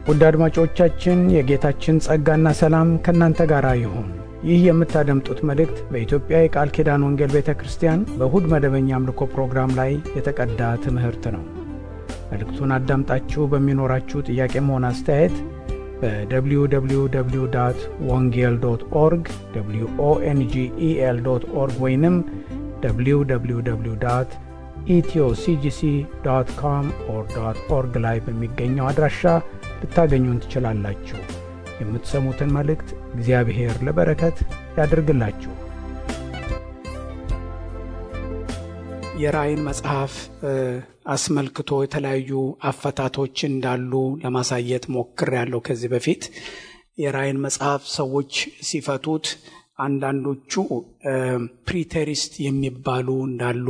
ውድ አድማጮቻችን የጌታችን ጸጋና ሰላም ከእናንተ ጋር ይሁን። ይህ የምታደምጡት መልእክት በኢትዮጵያ የቃል ኪዳን ወንጌል ቤተ ክርስቲያን በእሁድ መደበኛ አምልኮ ፕሮግራም ላይ የተቀዳ ትምህርት ነው። መልእክቱን አዳምጣችሁ በሚኖራችሁ ጥያቄም ሆነ አስተያየት በwww ወንጌል ዶት ኦርግ ኦንጌል ዶት ኦርግ ወይንም www ኢትዮሲጂሲ ዶት ኮም ኦር ዶት ኦርግ ላይ በሚገኘው አድራሻ ልታገኙን ትችላላችሁ። የምትሰሙትን መልእክት እግዚአብሔር ለበረከት ያድርግላችሁ። የራእይን መጽሐፍ አስመልክቶ የተለያዩ አፈታቶች እንዳሉ ለማሳየት ሞክር ያለው ከዚህ በፊት የራእይን መጽሐፍ ሰዎች ሲፈቱት አንዳንዶቹ ፕሪቴሪስት የሚባሉ እንዳሉ፣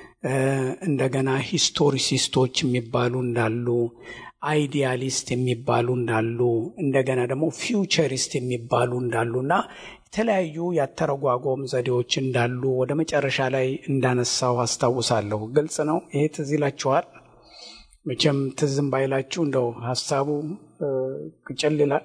እንደገና ሂስቶሪሲስቶች የሚባሉ እንዳሉ፣ አይዲያሊስት የሚባሉ እንዳሉ፣ እንደገና ደግሞ ፊውቸሪስት የሚባሉ እንዳሉና የተለያዩ ያተረጓጎም ዘዴዎች እንዳሉ ወደ መጨረሻ ላይ እንዳነሳው አስታውሳለሁ። ግልጽ ነው። ይሄ ትዝ ይላችኋል። መቼም ትዝም ባይላችሁ እንደው ሀሳቡ ቅጭል ይላል።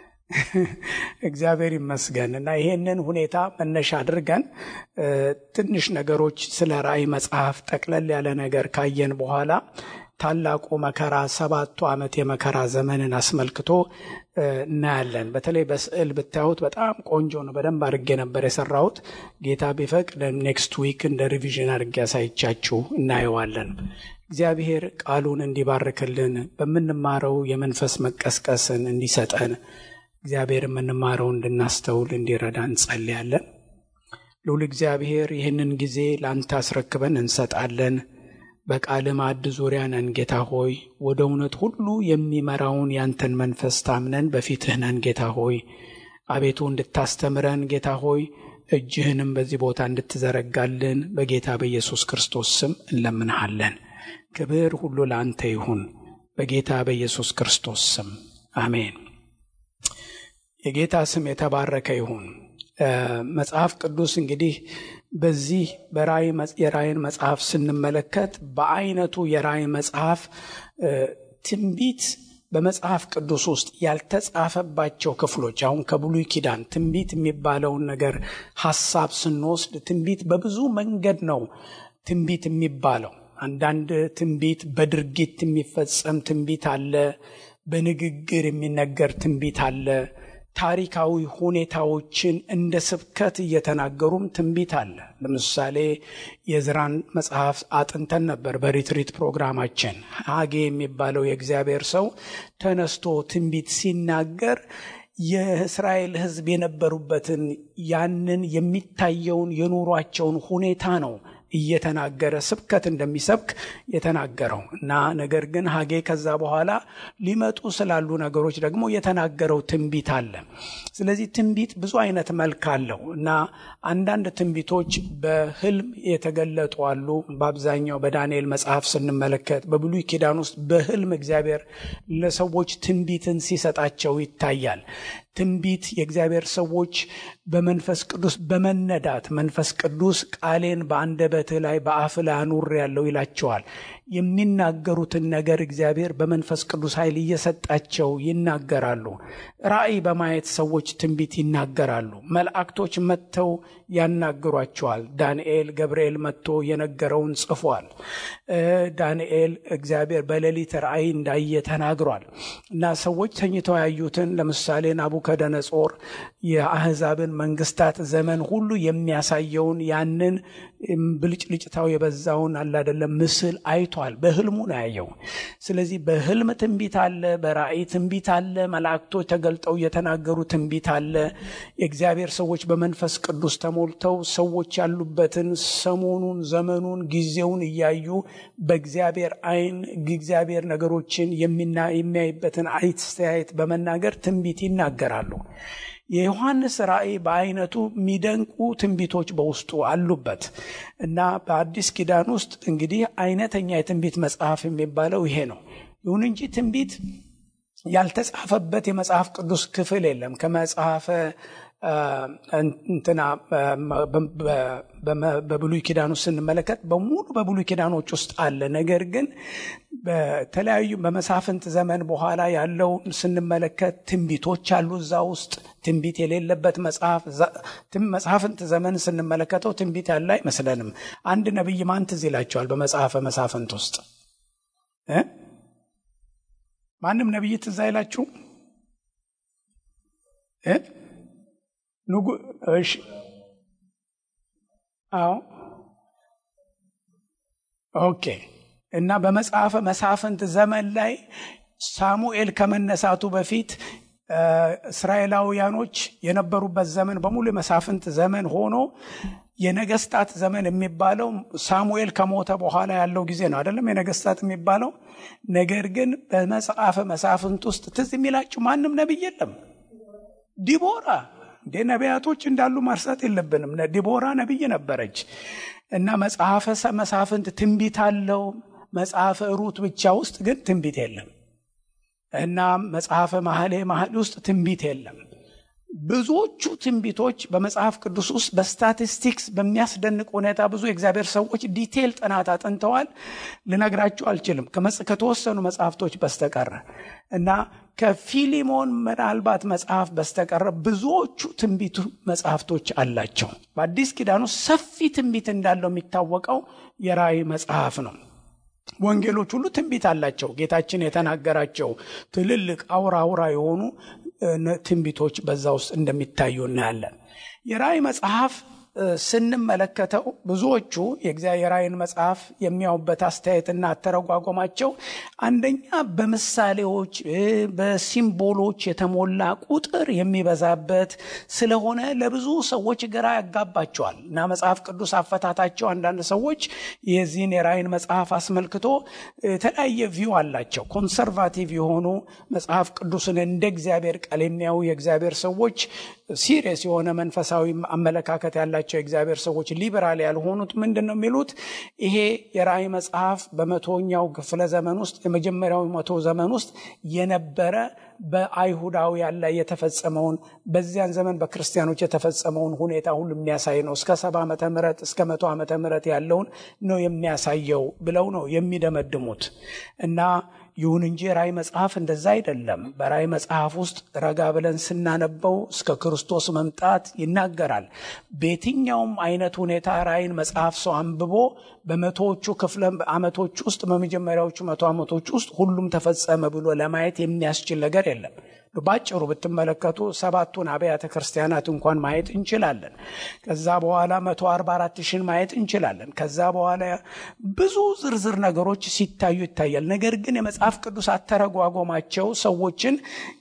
እግዚአብሔር ይመስገን እና ይሄንን ሁኔታ መነሻ አድርገን ትንሽ ነገሮች ስለ ራእይ መጽሐፍ ጠቅለል ያለ ነገር ካየን በኋላ ታላቁ መከራ ሰባቱ ዓመት የመከራ ዘመንን አስመልክቶ እናያለን። በተለይ በስዕል ብታዩት በጣም ቆንጆ ነው። በደንብ አድርጌ ነበር የሰራሁት። ጌታ ቢፈቅድ ኔክስት ዊክ እንደ ሪቪዥን አድርጌ ያሳይቻችሁ እናየዋለን። እግዚአብሔር ቃሉን እንዲባርክልን በምንማረው የመንፈስ መቀስቀስን እንዲሰጠን እግዚአብሔር የምንማረው እንድናስተውል እንዲረዳ እንጸልያለን። ልዑል እግዚአብሔር ይህንን ጊዜ ለአንተ አስረክበን እንሰጣለን። በቃል ማዕድ ዙሪያ ነን ጌታ ሆይ፣ ወደ እውነት ሁሉ የሚመራውን ያንተን መንፈስ ታምነን በፊትህ ነን ጌታ ሆይ። አቤቱ እንድታስተምረን ጌታ ሆይ፣ እጅህንም በዚህ ቦታ እንድትዘረጋልን በጌታ በኢየሱስ ክርስቶስ ስም እንለምንሃለን። ክብር ሁሉ ለአንተ ይሁን፣ በጌታ በኢየሱስ ክርስቶስ ስም አሜን። የጌታ ስም የተባረከ ይሁን። መጽሐፍ ቅዱስ እንግዲህ በዚህ የራእይን መጽሐፍ ስንመለከት በአይነቱ የራእይ መጽሐፍ ትንቢት በመጽሐፍ ቅዱስ ውስጥ ያልተጻፈባቸው ክፍሎች አሁን ከብሉይ ኪዳን ትንቢት የሚባለውን ነገር ሐሳብ ስንወስድ ትንቢት በብዙ መንገድ ነው ትንቢት የሚባለው። አንዳንድ ትንቢት በድርጊት የሚፈጸም ትንቢት አለ። በንግግር የሚነገር ትንቢት አለ። ታሪካዊ ሁኔታዎችን እንደ ስብከት እየተናገሩም ትንቢት አለ። ለምሳሌ የዕዝራን መጽሐፍ አጥንተን ነበር በሪትሪት ፕሮግራማችን። ሐጌ የሚባለው የእግዚአብሔር ሰው ተነስቶ ትንቢት ሲናገር የእስራኤል ሕዝብ የነበሩበትን ያንን የሚታየውን የኑሯቸውን ሁኔታ ነው እየተናገረ ስብከት እንደሚሰብክ የተናገረው እና ነገር ግን ሐጌ ከዛ በኋላ ሊመጡ ስላሉ ነገሮች ደግሞ የተናገረው ትንቢት አለ። ስለዚህ ትንቢት ብዙ አይነት መልክ አለው እና አንዳንድ ትንቢቶች በህልም የተገለጡ አሉ። በአብዛኛው በዳንኤል መጽሐፍ ስንመለከት በብሉይ ኪዳን ውስጥ በህልም እግዚአብሔር ለሰዎች ትንቢትን ሲሰጣቸው ይታያል። ትንቢት የእግዚአብሔር ሰዎች በመንፈስ ቅዱስ በመነዳት መንፈስ ቅዱስ ቃሌን በአንደበትህ ላይ በአፍ ላይ አኑር ያለው ይላቸዋል። የሚናገሩትን ነገር እግዚአብሔር በመንፈስ ቅዱስ ኃይል እየሰጣቸው ይናገራሉ። ራእይ በማየት ሰዎች ትንቢት ይናገራሉ። መላእክቶች መጥተው ያናግሯቸዋል። ዳንኤል ገብርኤል መጥቶ የነገረውን ጽፏል። ዳንኤል እግዚአብሔር በሌሊት ራእይ እንዳየ ተናግሯል እና ሰዎች ተኝተው ያዩትን ለምሳሌ ናቡከደነጾር የአህዛብን መንግስታት ዘመን ሁሉ የሚያሳየውን ያንን ብልጭልጭታው የበዛውን አላደለም ምስል አይቷል። በህልሙ ነው ያየው። ስለዚህ በህልም ትንቢት አለ፣ በራእይ ትንቢት አለ፣ መላእክቶች ተገልጠው እየተናገሩ ትንቢት አለ። የእግዚአብሔር ሰዎች በመንፈስ ቅዱስ ተሞልተው ሰዎች ያሉበትን ሰሞኑን፣ ዘመኑን፣ ጊዜውን እያዩ በእግዚአብሔር አይን እግዚአብሔር ነገሮችን የሚያይበትን አስተያየት በመናገር ትንቢት ይናገራሉ። የዮሐንስ ራእይ በአይነቱ የሚደንቁ ትንቢቶች በውስጡ አሉበት እና በአዲስ ኪዳን ውስጥ እንግዲህ አይነተኛ የትንቢት መጽሐፍ የሚባለው ይሄ ነው። ይሁን እንጂ ትንቢት ያልተጻፈበት የመጽሐፍ ቅዱስ ክፍል የለም። ከመጽሐፈ እንትና በብሉይ ኪዳን ውስጥ ስንመለከት በሙሉ በብሉይ ኪዳኖች ውስጥ አለ። ነገር ግን በተለያዩ በመሳፍንት ዘመን በኋላ ያለውን ስንመለከት ትንቢቶች አሉ እዛ ውስጥ ትንቢት የሌለበት መጽሐፍ መጽሐፍንት ዘመን ስንመለከተው ትንቢት ያለ አይመስለንም። አንድ ነቢይ ማን ትዝ ይላቸዋል? በመጽሐፈ መሳፍንት ውስጥ ማንም ነቢይ ትዝ አይላችሁ? ንጉ እሺ፣ አዎ፣ ኦኬ። እና በመጽሐፈ መሳፍንት ዘመን ላይ ሳሙኤል ከመነሳቱ በፊት እስራኤላውያኖች የነበሩበት ዘመን በሙሉ የመሳፍንት ዘመን ሆኖ የነገስታት ዘመን የሚባለው ሳሙኤል ከሞተ በኋላ ያለው ጊዜ ነው አይደለም? የነገስታት የሚባለው ነገር ግን በመጽሐፈ መሳፍንት ውስጥ ትዝ የሚላችሁ ማንም ነቢይ የለም። ዲቦራ እንደ ነቢያቶች እንዳሉ መርሳት የለብንም። ዲቦራ ነቢይ ነበረች እና መጽሐፈ መሳፍንት ትንቢት አለው። መጽሐፈ ሩት ብቻ ውስጥ ግን ትንቢት የለም እና መጽሐፈ ማህሌ ማህሌ ውስጥ ትንቢት የለም። ብዙዎቹ ትንቢቶች በመጽሐፍ ቅዱስ ውስጥ በስታቲስቲክስ በሚያስደንቅ ሁኔታ ብዙ የእግዚአብሔር ሰዎች ዲቴል ጥናት አጥንተዋል። ልነግራችሁ አልችልም ከተወሰኑ መጽሐፍቶች በስተቀረ እና ከፊሊሞን ምናልባት መጽሐፍ በስተቀረ ብዙዎቹ ትንቢቱ መጽሐፍቶች አላቸው። በአዲስ ኪዳን ውስጥ ሰፊ ትንቢት እንዳለው የሚታወቀው የራእይ መጽሐፍ ነው። ወንጌሎች ሁሉ ትንቢት አላቸው። ጌታችን የተናገራቸው ትልልቅ አውራ አውራ የሆኑ ትንቢቶች በዛ ውስጥ እንደሚታዩ እናያለን። የራእይ መጽሐፍ ስንመለከተው ብዙዎቹ የእግዚአብሔር ራእይን መጽሐፍ የሚያዩበት አስተያየትና አተረጓጎማቸው አንደኛ በምሳሌዎች በሲምቦሎች የተሞላ ቁጥር የሚበዛበት ስለሆነ ለብዙ ሰዎች ግራ ያጋባቸዋል እና መጽሐፍ ቅዱስ አፈታታቸው አንዳንድ ሰዎች የዚህን የራእይን መጽሐፍ አስመልክቶ የተለያየ ቪው አላቸው። ኮንሰርቫቲቭ የሆኑ መጽሐፍ ቅዱስን እንደ እግዚአብሔር ቃል የሚያዩ የእግዚአብሔር ሰዎች ሲሪየስ የሆነ መንፈሳዊ አመለካከት ያላቸው የእግዚአብሔር ሰዎች ሊበራል ያልሆኑት ምንድን ነው የሚሉት? ይሄ የራእይ መጽሐፍ በመቶኛው ክፍለ ዘመን ውስጥ የመጀመሪያው መቶ ዘመን ውስጥ የነበረ በአይሁዳውያን ላይ የተፈጸመውን በዚያን ዘመን በክርስቲያኖች የተፈጸመውን ሁኔታ ሁሉ የሚያሳይ ነው። እስከ ሰባ ዓመተ ምህረት እስከ መቶ ዓመተ ምህረት ያለውን ነው የሚያሳየው ብለው ነው የሚደመድሙት እና ይሁን እንጂ ራእይ መጽሐፍ እንደዛ አይደለም። በራእይ መጽሐፍ ውስጥ ረጋ ብለን ስናነበው እስከ ክርስቶስ መምጣት ይናገራል። በየትኛውም አይነት ሁኔታ ራእይን መጽሐፍ ሰው አንብቦ በመቶዎቹ ክፍለ ዓመቶች ውስጥ በመጀመሪያዎቹ መቶ ዓመቶች ውስጥ ሁሉም ተፈጸመ ብሎ ለማየት የሚያስችል ነገር የለም። ባጭሩ ብትመለከቱ ሰባቱን አብያተ ክርስቲያናት እንኳን ማየት እንችላለን። ከዛ በኋላ መቶ አርባ አራት ሺን ማየት እንችላለን። ከዛ በኋላ ብዙ ዝርዝር ነገሮች ሲታዩ ይታያል። ነገር ግን የመጽሐፍ ቅዱስ አተረጓጎማቸው ሰዎችን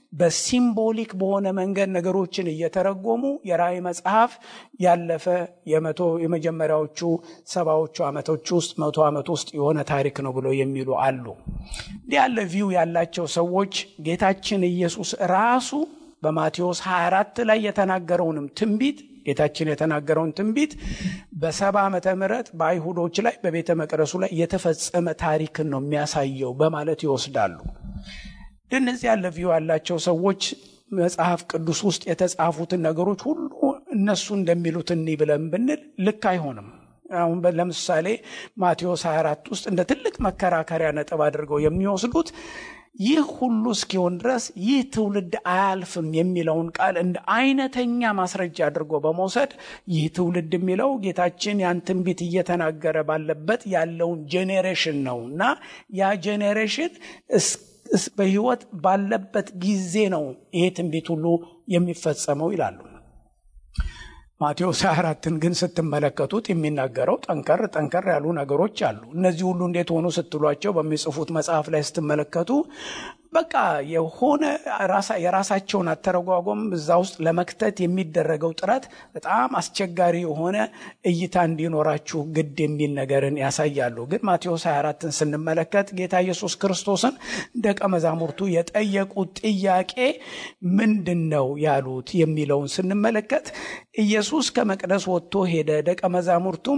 በሲምቦሊክ በሆነ መንገድ ነገሮችን እየተረጎሙ የራእይ መጽሐፍ ያለፈ የመቶ የመጀመሪያዎቹ ሰባዎቹ ዓመቶች ውስጥ መቶ ዓመት ውስጥ የሆነ ታሪክ ነው ብለው የሚሉ አሉ። እንዲህ ያለ ቪው ያላቸው ሰዎች ጌታችን ኢየሱስ ራሱ በማቴዎስ 24 ላይ የተናገረውንም ትንቢት ጌታችን የተናገረውን ትንቢት በሰባ ዓመተ ምህረት በአይሁዶች ላይ በቤተ መቅደሱ ላይ የተፈጸመ ታሪክን ነው የሚያሳየው በማለት ይወስዳሉ። እነዚህ ያለ ቪው ያላቸው ሰዎች መጽሐፍ ቅዱስ ውስጥ የተጻፉትን ነገሮች ሁሉ እነሱ እንደሚሉት እኒ ብለን ብንል ልክ አይሆንም። አሁን ለምሳሌ ማቴዎስ 24 ውስጥ እንደ ትልቅ መከራከሪያ ነጥብ አድርገው የሚወስዱት ይህ ሁሉ እስኪሆን ድረስ ይህ ትውልድ አያልፍም የሚለውን ቃል እንደ አይነተኛ ማስረጃ አድርጎ በመውሰድ ይህ ትውልድ የሚለው ጌታችን ያን ትንቢት እየተናገረ ባለበት ያለውን ጄኔሬሽን ነው እና ያ ጄኔሬሽን በሕይወት ባለበት ጊዜ ነው ይሄ ትንቢት ሁሉ የሚፈጸመው ይላሉ። ማቴዎስ 24ን ግን ስትመለከቱት የሚናገረው ጠንከር ጠንከር ያሉ ነገሮች አሉ። እነዚህ ሁሉ እንዴት ሆኑ ስትሏቸው በሚጽፉት መጽሐፍ ላይ ስትመለከቱ በቃ የሆነ የራሳቸውን አተረጓጎም እዛ ውስጥ ለመክተት የሚደረገው ጥረት በጣም አስቸጋሪ የሆነ እይታ እንዲኖራችሁ ግድ የሚል ነገርን ያሳያሉ። ግን ማቴዎስ 24ን ስንመለከት ጌታ ኢየሱስ ክርስቶስን ደቀ መዛሙርቱ የጠየቁት ጥያቄ ምንድን ነው ያሉት የሚለውን ስንመለከት ኢየሱስ ከመቅደስ ወጥቶ ሄደ። ደቀ መዛሙርቱም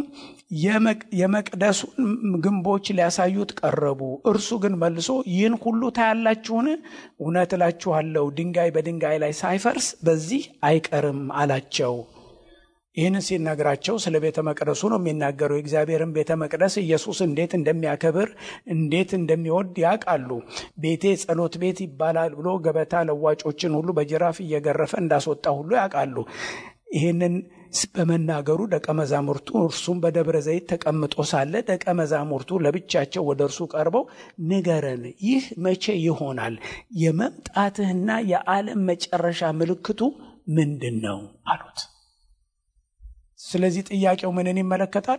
የመቅደሱን ግንቦች ሊያሳዩት ቀረቡ። እርሱ ግን መልሶ ይህን ሁሉ ታያላችሁን? እውነት እላችኋለሁ ድንጋይ በድንጋይ ላይ ሳይፈርስ በዚህ አይቀርም አላቸው። ይህን ሲነግራቸው ስለ ቤተ መቅደሱ ነው የሚናገረው። የእግዚአብሔርን ቤተ መቅደስ ኢየሱስ እንዴት እንደሚያከብር እንዴት እንደሚወድ ያውቃሉ። ቤቴ ጸሎት ቤት ይባላል ብሎ ገበታ ለዋጮችን ሁሉ በጅራፍ እየገረፈ እንዳስወጣ ሁሉ ያውቃሉ። ይህንን በመናገሩ ደቀ መዛሙርቱ እርሱም በደብረ ዘይት ተቀምጦ ሳለ ደቀ መዛሙርቱ ለብቻቸው ወደ እርሱ ቀርበው ንገረን፣ ይህ መቼ ይሆናል? የመምጣትህና የዓለም መጨረሻ ምልክቱ ምንድን ነው አሉት። ስለዚህ ጥያቄው ምንን ይመለከታል?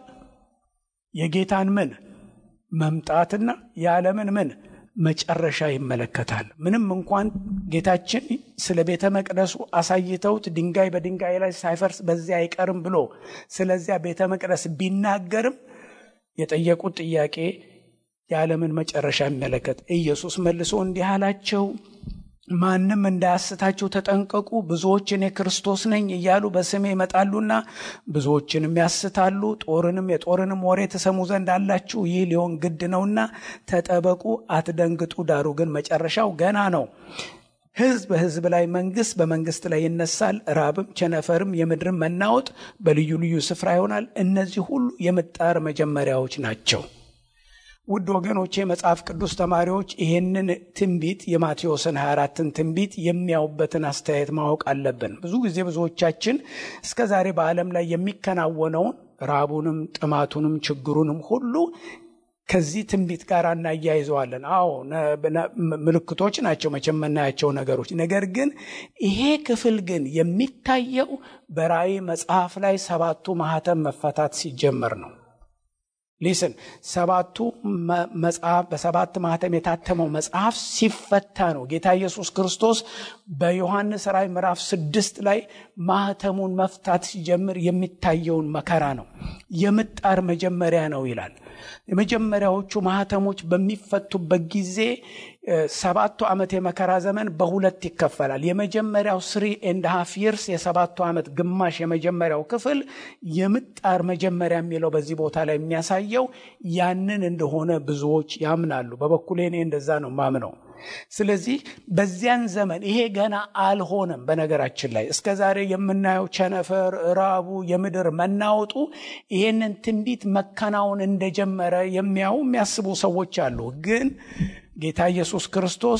የጌታን ምን መምጣትና የዓለምን ምን መጨረሻ ይመለከታል። ምንም እንኳን ጌታችን ስለ ቤተ መቅደሱ አሳይተውት ድንጋይ በድንጋይ ላይ ሳይፈርስ በዚያ አይቀርም ብሎ ስለዚያ ቤተ መቅደስ ቢናገርም የጠየቁት ጥያቄ የዓለምን መጨረሻ የሚመለከት ኢየሱስ መልሶ እንዲህ አላቸው ማንም እንዳያስታችሁ ተጠንቀቁ። ብዙዎች እኔ ክርስቶስ ነኝ እያሉ በስሜ ይመጣሉና ብዙዎችንም ያስታሉ። ጦርንም የጦርንም ወሬ ትሰሙ ዘንድ አላችሁ። ይህ ሊሆን ግድ ነውና ተጠበቁ፣ አትደንግጡ። ዳሩ ግን መጨረሻው ገና ነው። ሕዝብ በሕዝብ ላይ፣ መንግስት በመንግስት ላይ ይነሳል። ራብም፣ ቸነፈርም፣ የምድርም መናወጥ በልዩ ልዩ ስፍራ ይሆናል። እነዚህ ሁሉ የምጣር መጀመሪያዎች ናቸው። ውድ ወገኖቼ የመጽሐፍ ቅዱስ ተማሪዎች ይህንን ትንቢት የማቴዎስን 24ን ትንቢት የሚያዩበትን አስተያየት ማወቅ አለብን። ብዙ ጊዜ ብዙዎቻችን እስከ ዛሬ በዓለም ላይ የሚከናወነውን ራቡንም፣ ጥማቱንም፣ ችግሩንም ሁሉ ከዚህ ትንቢት ጋር እናያይዘዋለን። አዎ ምልክቶች ናቸው መቼም የምናያቸው ነገሮች። ነገር ግን ይሄ ክፍል ግን የሚታየው በራእይ መጽሐፍ ላይ ሰባቱ ማህተም መፈታት ሲጀመር ነው። ሊስን ሰባቱ መጽሐፍ በሰባት ማህተም የታተመው መጽሐፍ ሲፈታ ነው። ጌታ ኢየሱስ ክርስቶስ በዮሐንስ ራእይ ምዕራፍ ስድስት ላይ ማህተሙን መፍታት ሲጀምር የሚታየውን መከራ ነው። የምጣር መጀመሪያ ነው ይላል። የመጀመሪያዎቹ ማህተሞች በሚፈቱበት ጊዜ ሰባቱ ዓመት የመከራ ዘመን በሁለት ይከፈላል። የመጀመሪያው ስሪ ኤንድ ሃፍ ይርስ የሰባቱ ዓመት ግማሽ የመጀመሪያው ክፍል የምጣር መጀመሪያ የሚለው በዚህ ቦታ ላይ የሚያሳየው ያንን እንደሆነ ብዙዎች ያምናሉ። በበኩሌ እኔ እንደዛ ነው ማምነው። ስለዚህ በዚያን ዘመን ይሄ ገና አልሆነም። በነገራችን ላይ እስከ ዛሬ የምናየው ቸነፈር፣ ራቡ፣ የምድር መናወጡ ይሄንን ትንቢት መከናወን እንደጀመረ የሚያዩ የሚያስቡ ሰዎች አሉ። ግን ጌታ ኢየሱስ ክርስቶስ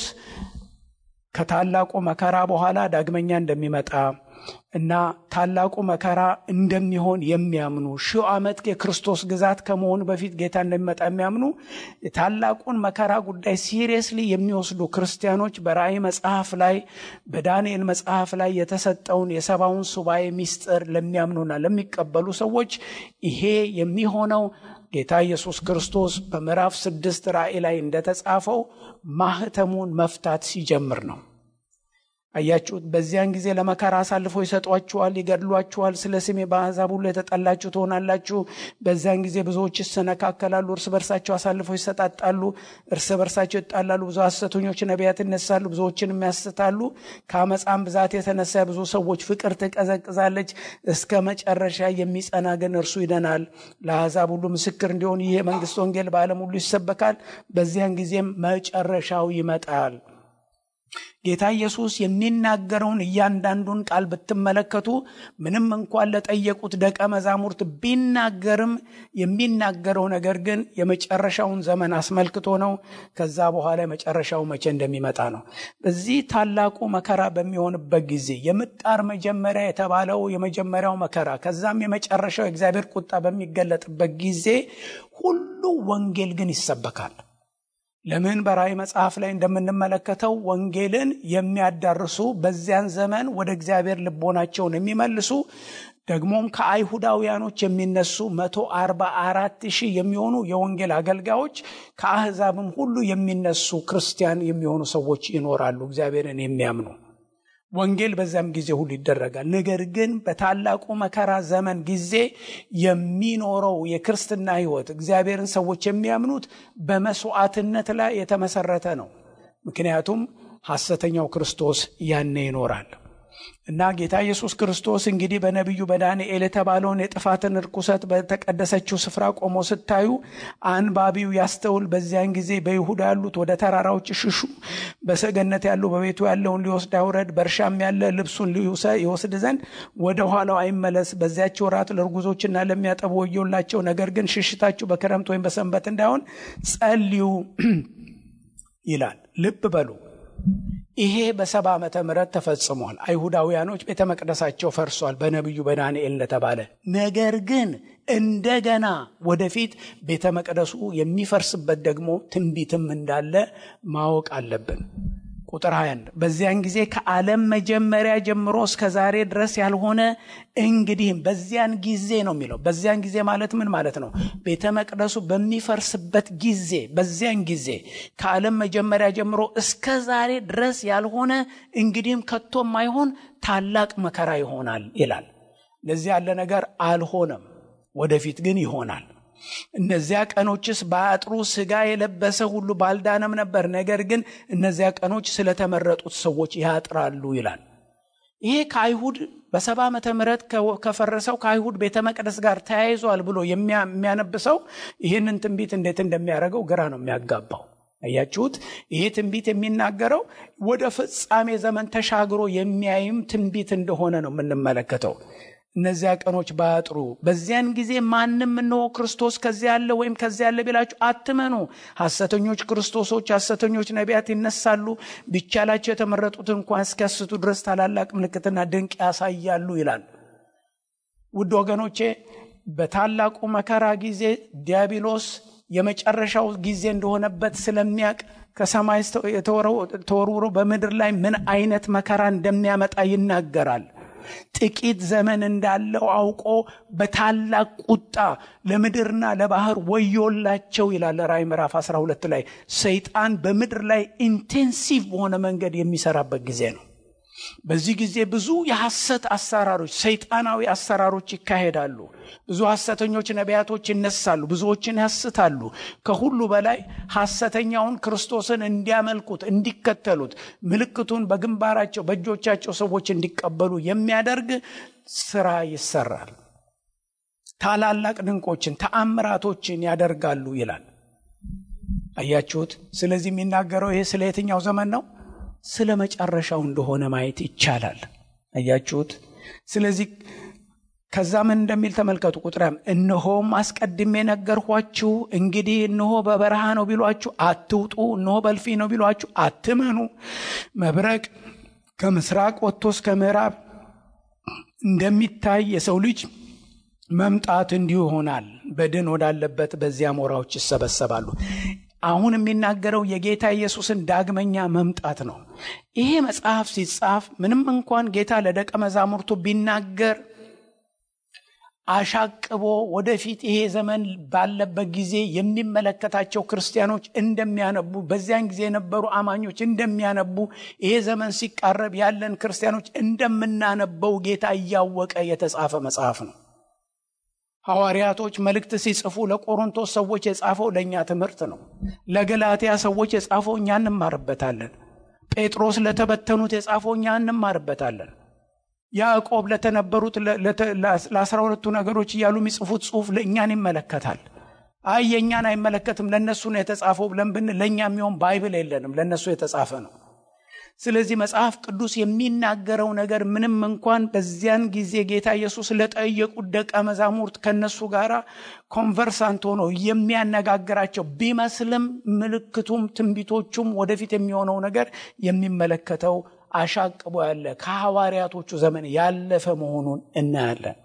ከታላቁ መከራ በኋላ ዳግመኛ እንደሚመጣ እና ታላቁ መከራ እንደሚሆን የሚያምኑ ሺህ ዓመት የክርስቶስ ግዛት ከመሆኑ በፊት ጌታ እንደሚመጣ የሚያምኑ ታላቁን መከራ ጉዳይ ሲሪየስሊ የሚወስዱ ክርስቲያኖች በራእይ መጽሐፍ ላይ በዳንኤል መጽሐፍ ላይ የተሰጠውን የሰባውን ሱባኤ ሚስጥር ለሚያምኑና ለሚቀበሉ ሰዎች ይሄ የሚሆነው ጌታ ኢየሱስ ክርስቶስ በምዕራፍ ስድስት ራእይ ላይ እንደተጻፈው ማህተሙን መፍታት ሲጀምር ነው። አያችሁት? በዚያን ጊዜ ለመከራ አሳልፈው ይሰጧችኋል፣ ይገድሏችኋል። ስለ ስሜ በአሕዛብ ሁሉ የተጠላችሁ ትሆናላችሁ። በዚያን ጊዜ ብዙዎች ይሰነካከላሉ፣ እርስ በርሳቸው አሳልፈው ይሰጣጣሉ፣ እርስ በርሳቸው ይጣላሉ። ብዙ ሐሰተኞች ነቢያት ይነሳሉ፣ ብዙዎችንም ያስታሉ። ከአመፃም ብዛት የተነሳ ብዙ ሰዎች ፍቅር ትቀዘቅዛለች። እስከ መጨረሻ የሚጸና ግን እርሱ ይደናል። ለአሕዛብ ሁሉ ምስክር እንዲሆን ይህ የመንግስት ወንጌል በዓለም ሁሉ ይሰበካል። በዚያን ጊዜም መጨረሻው ይመጣል። ጌታ ኢየሱስ የሚናገረውን እያንዳንዱን ቃል ብትመለከቱ ምንም እንኳን ለጠየቁት ደቀ መዛሙርት ቢናገርም የሚናገረው ነገር ግን የመጨረሻውን ዘመን አስመልክቶ ነው። ከዛ በኋላ የመጨረሻው መቼ እንደሚመጣ ነው። በዚህ ታላቁ መከራ በሚሆንበት ጊዜ የምጣር መጀመሪያ የተባለው የመጀመሪያው መከራ ከዛም የመጨረሻው የእግዚአብሔር ቁጣ በሚገለጥበት ጊዜ ሁሉ ወንጌል ግን ይሰበካል። ለምን በራእይ መጽሐፍ ላይ እንደምንመለከተው ወንጌልን የሚያዳርሱ በዚያን ዘመን ወደ እግዚአብሔር ልቦናቸውን የሚመልሱ ደግሞም ከአይሁዳውያኖች የሚነሱ መቶ አርባ አራት ሺህ የሚሆኑ የወንጌል አገልጋዮች ከአህዛብም ሁሉ የሚነሱ ክርስቲያን የሚሆኑ ሰዎች ይኖራሉ፣ እግዚአብሔርን የሚያምኑ ወንጌል በዚያም ጊዜ ሁሉ ይደረጋል። ነገር ግን በታላቁ መከራ ዘመን ጊዜ የሚኖረው የክርስትና ሕይወት እግዚአብሔርን ሰዎች የሚያምኑት በመስዋዕትነት ላይ የተመሰረተ ነው። ምክንያቱም ሐሰተኛው ክርስቶስ ያኔ ይኖራል። እና ጌታ ኢየሱስ ክርስቶስ እንግዲህ በነቢዩ በዳንኤል የተባለውን የጥፋትን ርኩሰት በተቀደሰችው ስፍራ ቆሞ ስታዩ አንባቢው ያስተውል። በዚያን ጊዜ በይሁዳ ያሉት ወደ ተራራዎች ሽሹ፣ በሰገነት ያሉ በቤቱ ያለውን ሊወስድ አይውረድ፣ በእርሻም ያለ ልብሱን ይወስድ ዘንድ ወደ ኋላው አይመለስ። በዚያች ወራት ለርጉዞችና ለሚያጠቡ ወዮላቸው። ነገር ግን ሽሽታችሁ በክረምት ወይም በሰንበት እንዳይሆን ጸልዩ ይላል። ልብ በሉ ይሄ በሰባ ዓመተ ምህረት ተፈጽሟል። አይሁዳውያኖች ቤተ መቅደሳቸው ፈርሷል በነቢዩ በዳንኤል እንደተባለ። ነገር ግን እንደገና ወደፊት ቤተ መቅደሱ የሚፈርስበት ደግሞ ትንቢትም እንዳለ ማወቅ አለብን። ቁጥር 21 በዚያን ጊዜ ከዓለም መጀመሪያ ጀምሮ እስከ ዛሬ ድረስ ያልሆነ እንግዲህም በዚያን ጊዜ ነው የሚለው። በዚያን ጊዜ ማለት ምን ማለት ነው? ቤተ መቅደሱ በሚፈርስበት ጊዜ፣ በዚያን ጊዜ ከዓለም መጀመሪያ ጀምሮ እስከ ዛሬ ድረስ ያልሆነ እንግዲህም ከቶ የማይሆን ታላቅ መከራ ይሆናል ይላል። ለዚህ ያለ ነገር አልሆነም፣ ወደፊት ግን ይሆናል። እነዚያ ቀኖችስ በአጥሩ ሥጋ የለበሰ ሁሉ ባልዳነም ነበር። ነገር ግን እነዚያ ቀኖች ስለተመረጡት ሰዎች ያጥራሉ ይላል። ይሄ ከአይሁድ በሰባ ዓመተ ምህረት ከፈረሰው ከአይሁድ ቤተ መቅደስ ጋር ተያይዟል ብሎ የሚያነብሰው ይህንን ትንቢት እንዴት እንደሚያደርገው ግራ ነው የሚያጋባው። አያችሁት? ይሄ ትንቢት የሚናገረው ወደ ፍጻሜ ዘመን ተሻግሮ የሚያይም ትንቢት እንደሆነ ነው የምንመለከተው። እነዚያ ቀኖች ባያጥሩ በዚያን ጊዜ ማንም እንሆ ክርስቶስ ከዚያ ያለ ወይም ከዚያ ያለ ቢላችሁ አትመኑ። ሐሰተኞች ክርስቶሶች፣ ሐሰተኞች ነቢያት ይነሳሉ፣ ቢቻላቸው የተመረጡትን እንኳን እስኪያስቱ ድረስ ታላላቅ ምልክትና ድንቅ ያሳያሉ ይላል። ውድ ወገኖቼ በታላቁ መከራ ጊዜ ዲያብሎስ የመጨረሻው ጊዜ እንደሆነበት ስለሚያውቅ ከሰማይ ተወርውሮ በምድር ላይ ምን አይነት መከራ እንደሚያመጣ ይናገራል። ጥቂት ዘመን እንዳለው አውቆ በታላቅ ቁጣ ለምድርና ለባህር ወዮላቸው ይላል ራእይ ምዕራፍ 12 ላይ ሰይጣን በምድር ላይ ኢንቴንሲቭ በሆነ መንገድ የሚሰራበት ጊዜ ነው። በዚህ ጊዜ ብዙ የሐሰት አሰራሮች፣ ሰይጣናዊ አሰራሮች ይካሄዳሉ። ብዙ ሐሰተኞች ነቢያቶች ይነሳሉ፣ ብዙዎችን ያስታሉ። ከሁሉ በላይ ሐሰተኛውን ክርስቶስን እንዲያመልኩት፣ እንዲከተሉት፣ ምልክቱን በግንባራቸው በእጆቻቸው ሰዎች እንዲቀበሉ የሚያደርግ ስራ ይሰራል። ታላላቅ ድንቆችን፣ ተአምራቶችን ያደርጋሉ ይላል። አያችሁት? ስለዚህ የሚናገረው ይሄ ስለ የትኛው ዘመን ነው? ስለ መጨረሻው እንደሆነ ማየት ይቻላል። አያችሁት? ስለዚህ ከዛ ምን እንደሚል ተመልከቱ። ቁጥርም እነሆም አስቀድሜ ነገርኋችሁ። እንግዲህ እነሆ በበረሃ ነው ቢሏችሁ አትውጡ፣ እነሆ በልፊ ነው ቢሏችሁ አትመኑ። መብረቅ ከምስራቅ ወጥቶ እስከ ምዕራብ እንደሚታይ የሰው ልጅ መምጣት እንዲሁ ይሆናል። በድን ወዳለበት በዚያ አሞራዎች ይሰበሰባሉ። አሁን የሚናገረው የጌታ ኢየሱስን ዳግመኛ መምጣት ነው። ይሄ መጽሐፍ ሲጻፍ ምንም እንኳን ጌታ ለደቀ መዛሙርቱ ቢናገር አሻቅቦ ወደፊት ይሄ ዘመን ባለበት ጊዜ የሚመለከታቸው ክርስቲያኖች እንደሚያነቡ፣ በዚያን ጊዜ የነበሩ አማኞች እንደሚያነቡ፣ ይሄ ዘመን ሲቃረብ ያለን ክርስቲያኖች እንደምናነበው ጌታ እያወቀ የተጻፈ መጽሐፍ ነው። ሐዋርያቶች መልእክት ሲጽፉ ለቆሮንቶስ ሰዎች የጻፈው ለእኛ ትምህርት ነው። ለገላትያ ሰዎች የጻፈው እኛ እንማርበታለን። ጴጥሮስ ለተበተኑት የጻፈው እኛ እንማርበታለን። ያዕቆብ ለተነበሩት ለአስራ ሁለቱ ነገሮች እያሉ የሚጽፉት ጽሑፍ ለእኛን ይመለከታል። አይ የእኛን አይመለከትም ለእነሱ ነው የተጻፈው ብለን ብን ለእኛ የሚሆን ባይብል የለንም፣ ለእነሱ የተጻፈ ነው። ስለዚህ መጽሐፍ ቅዱስ የሚናገረው ነገር ምንም እንኳን በዚያን ጊዜ ጌታ ኢየሱስ ለጠየቁት ደቀ መዛሙርት ከነሱ ጋር ኮንቨርሳንት ሆኖ የሚያነጋግራቸው ቢመስልም ምልክቱም ትንቢቶቹም ወደፊት የሚሆነው ነገር የሚመለከተው አሻቅቦ ያለ ከሐዋርያቶቹ ዘመን ያለፈ መሆኑን እናያለን።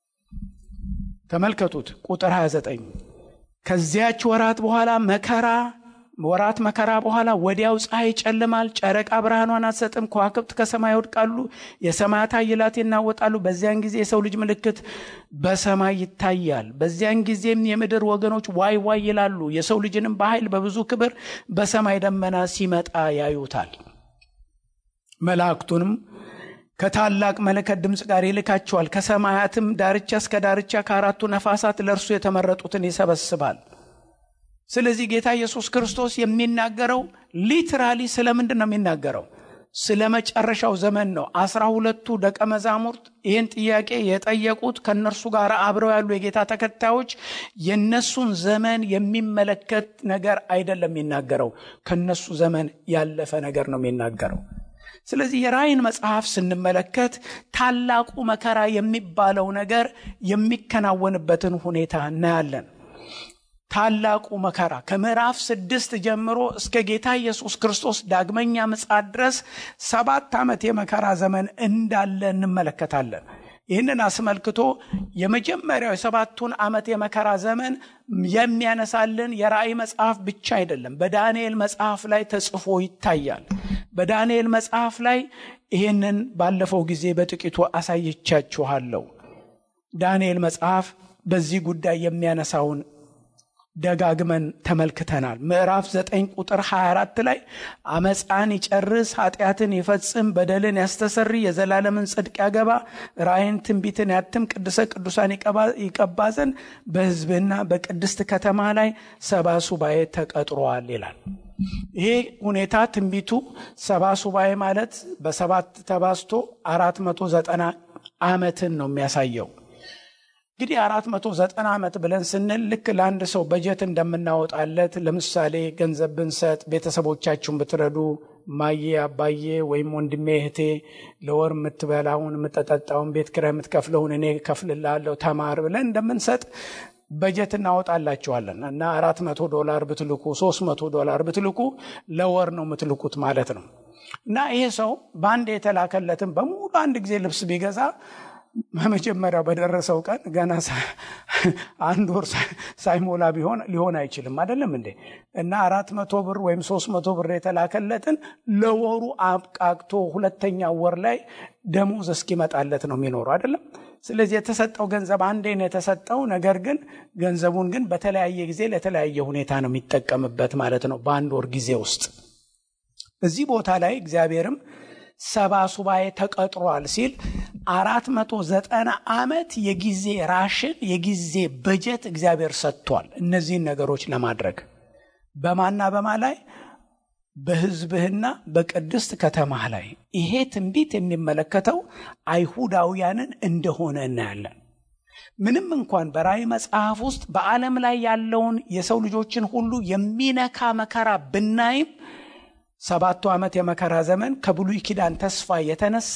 ተመልከቱት ቁጥር 29 ከዚያች ወራት በኋላ መከራ ወራት መከራ በኋላ ወዲያው ፀሐይ ይጨልማል፣ ጨረቃ ብርሃኗን አትሰጥም፣ ከዋክብት ከሰማይ ይወድቃሉ፣ የሰማያት ኃይላት ይናወጣሉ። በዚያን ጊዜ የሰው ልጅ ምልክት በሰማይ ይታያል። በዚያን ጊዜም የምድር ወገኖች ዋይ ዋይ ይላሉ። የሰው ልጅንም በኃይል በብዙ ክብር በሰማይ ደመና ሲመጣ ያዩታል። መላእክቱንም ከታላቅ መለከት ድምፅ ጋር ይልካቸዋል። ከሰማያትም ዳርቻ እስከ ዳርቻ ከአራቱ ነፋሳት ለእርሱ የተመረጡትን ይሰበስባል። ስለዚህ ጌታ ኢየሱስ ክርስቶስ የሚናገረው ሊትራሊ ስለምንድን ነው የሚናገረው? ስለ መጨረሻው ዘመን ነው። አስራ ሁለቱ ደቀ መዛሙርት ይህን ጥያቄ የጠየቁት ከእነርሱ ጋር አብረው ያሉ የጌታ ተከታዮች የነሱን ዘመን የሚመለከት ነገር አይደለም የሚናገረው፣ ከነሱ ዘመን ያለፈ ነገር ነው የሚናገረው። ስለዚህ የራእይን መጽሐፍ ስንመለከት ታላቁ መከራ የሚባለው ነገር የሚከናወንበትን ሁኔታ እናያለን። ታላቁ መከራ ከምዕራፍ ስድስት ጀምሮ እስከ ጌታ ኢየሱስ ክርስቶስ ዳግመኛ ምጽአት ድረስ ሰባት ዓመት የመከራ ዘመን እንዳለ እንመለከታለን። ይህንን አስመልክቶ የመጀመሪያው የሰባቱን ዓመት የመከራ ዘመን የሚያነሳልን የራእይ መጽሐፍ ብቻ አይደለም፣ በዳንኤል መጽሐፍ ላይ ተጽፎ ይታያል። በዳንኤል መጽሐፍ ላይ ይህንን ባለፈው ጊዜ በጥቂቱ አሳይቻችኋለሁ። ዳንኤል መጽሐፍ በዚህ ጉዳይ የሚያነሳውን ደጋግመን ተመልክተናል። ምዕራፍ 9 ቁጥር 24 ላይ አመፃን ይጨርስ፣ ኃጢአትን ይፈጽም፣ በደልን ያስተሰሪ፣ የዘላለምን ጽድቅ ያገባ፣ ራእይን ትንቢትን ያትም፣ ቅዱሰ ቅዱሳን ይቀባ ዘንድ በሕዝብና በቅድስት ከተማ ላይ ሰባ ሱባኤ ተቀጥሯል ይላል። ይሄ ሁኔታ ትንቢቱ ሰባ ሱባኤ ማለት በሰባት ተባዝቶ አራት መቶ ዘጠና ዓመትን ነው የሚያሳየው። እንግዲህ አራት መቶ ዘጠና ዓመት ብለን ስንል ልክ ለአንድ ሰው በጀት እንደምናወጣለት ለምሳሌ ገንዘብ ብንሰጥ ቤተሰቦቻችሁን ብትረዱ ማዬ አባዬ ወይም ወንድሜ እህቴ ለወር የምትበላውን የምትጠጣውን ቤት ኪራይ የምትከፍለውን እኔ ከፍልላለሁ ተማር ብለን እንደምንሰጥ በጀት እናወጣላችኋለን እና አራት መቶ ዶላር ብትልኩ ሶስት መቶ ዶላር ብትልኩ ለወር ነው የምትልኩት ማለት ነው እና ይሄ ሰው በአንድ የተላከለትን በሙሉ አንድ ጊዜ ልብስ ቢገዛ በመጀመሪያው በደረሰው ቀን ገና አንድ ወር ሳይሞላ ቢሆን ሊሆን አይችልም። አይደለም እንዴ? እና አራት መቶ ብር ወይም ሶስት መቶ ብር የተላከለትን ለወሩ አብቃቅቶ ሁለተኛ ወር ላይ ደሞዝ እስኪመጣለት ነው የሚኖረው አይደለም። ስለዚህ የተሰጠው ገንዘብ አንዴ ነው የተሰጠው። ነገር ግን ገንዘቡን ግን በተለያየ ጊዜ ለተለያየ ሁኔታ ነው የሚጠቀምበት ማለት ነው በአንድ ወር ጊዜ ውስጥ። እዚህ ቦታ ላይ እግዚአብሔርም ሰባ ሱባኤ ተቀጥሯል ሲል አራት መቶ ዘጠና ዓመት የጊዜ ራሽን የጊዜ በጀት እግዚአብሔር ሰጥቷል። እነዚህን ነገሮች ለማድረግ በማና በማ ላይ በሕዝብህና በቅድስት ከተማህ ላይ ይሄ ትንቢት የሚመለከተው አይሁዳውያንን እንደሆነ እናያለን። ምንም እንኳን በራእይ መጽሐፍ ውስጥ በዓለም ላይ ያለውን የሰው ልጆችን ሁሉ የሚነካ መከራ ብናይም ሰባቱ ዓመት የመከራ ዘመን ከብሉይ ኪዳን ተስፋ የተነሳ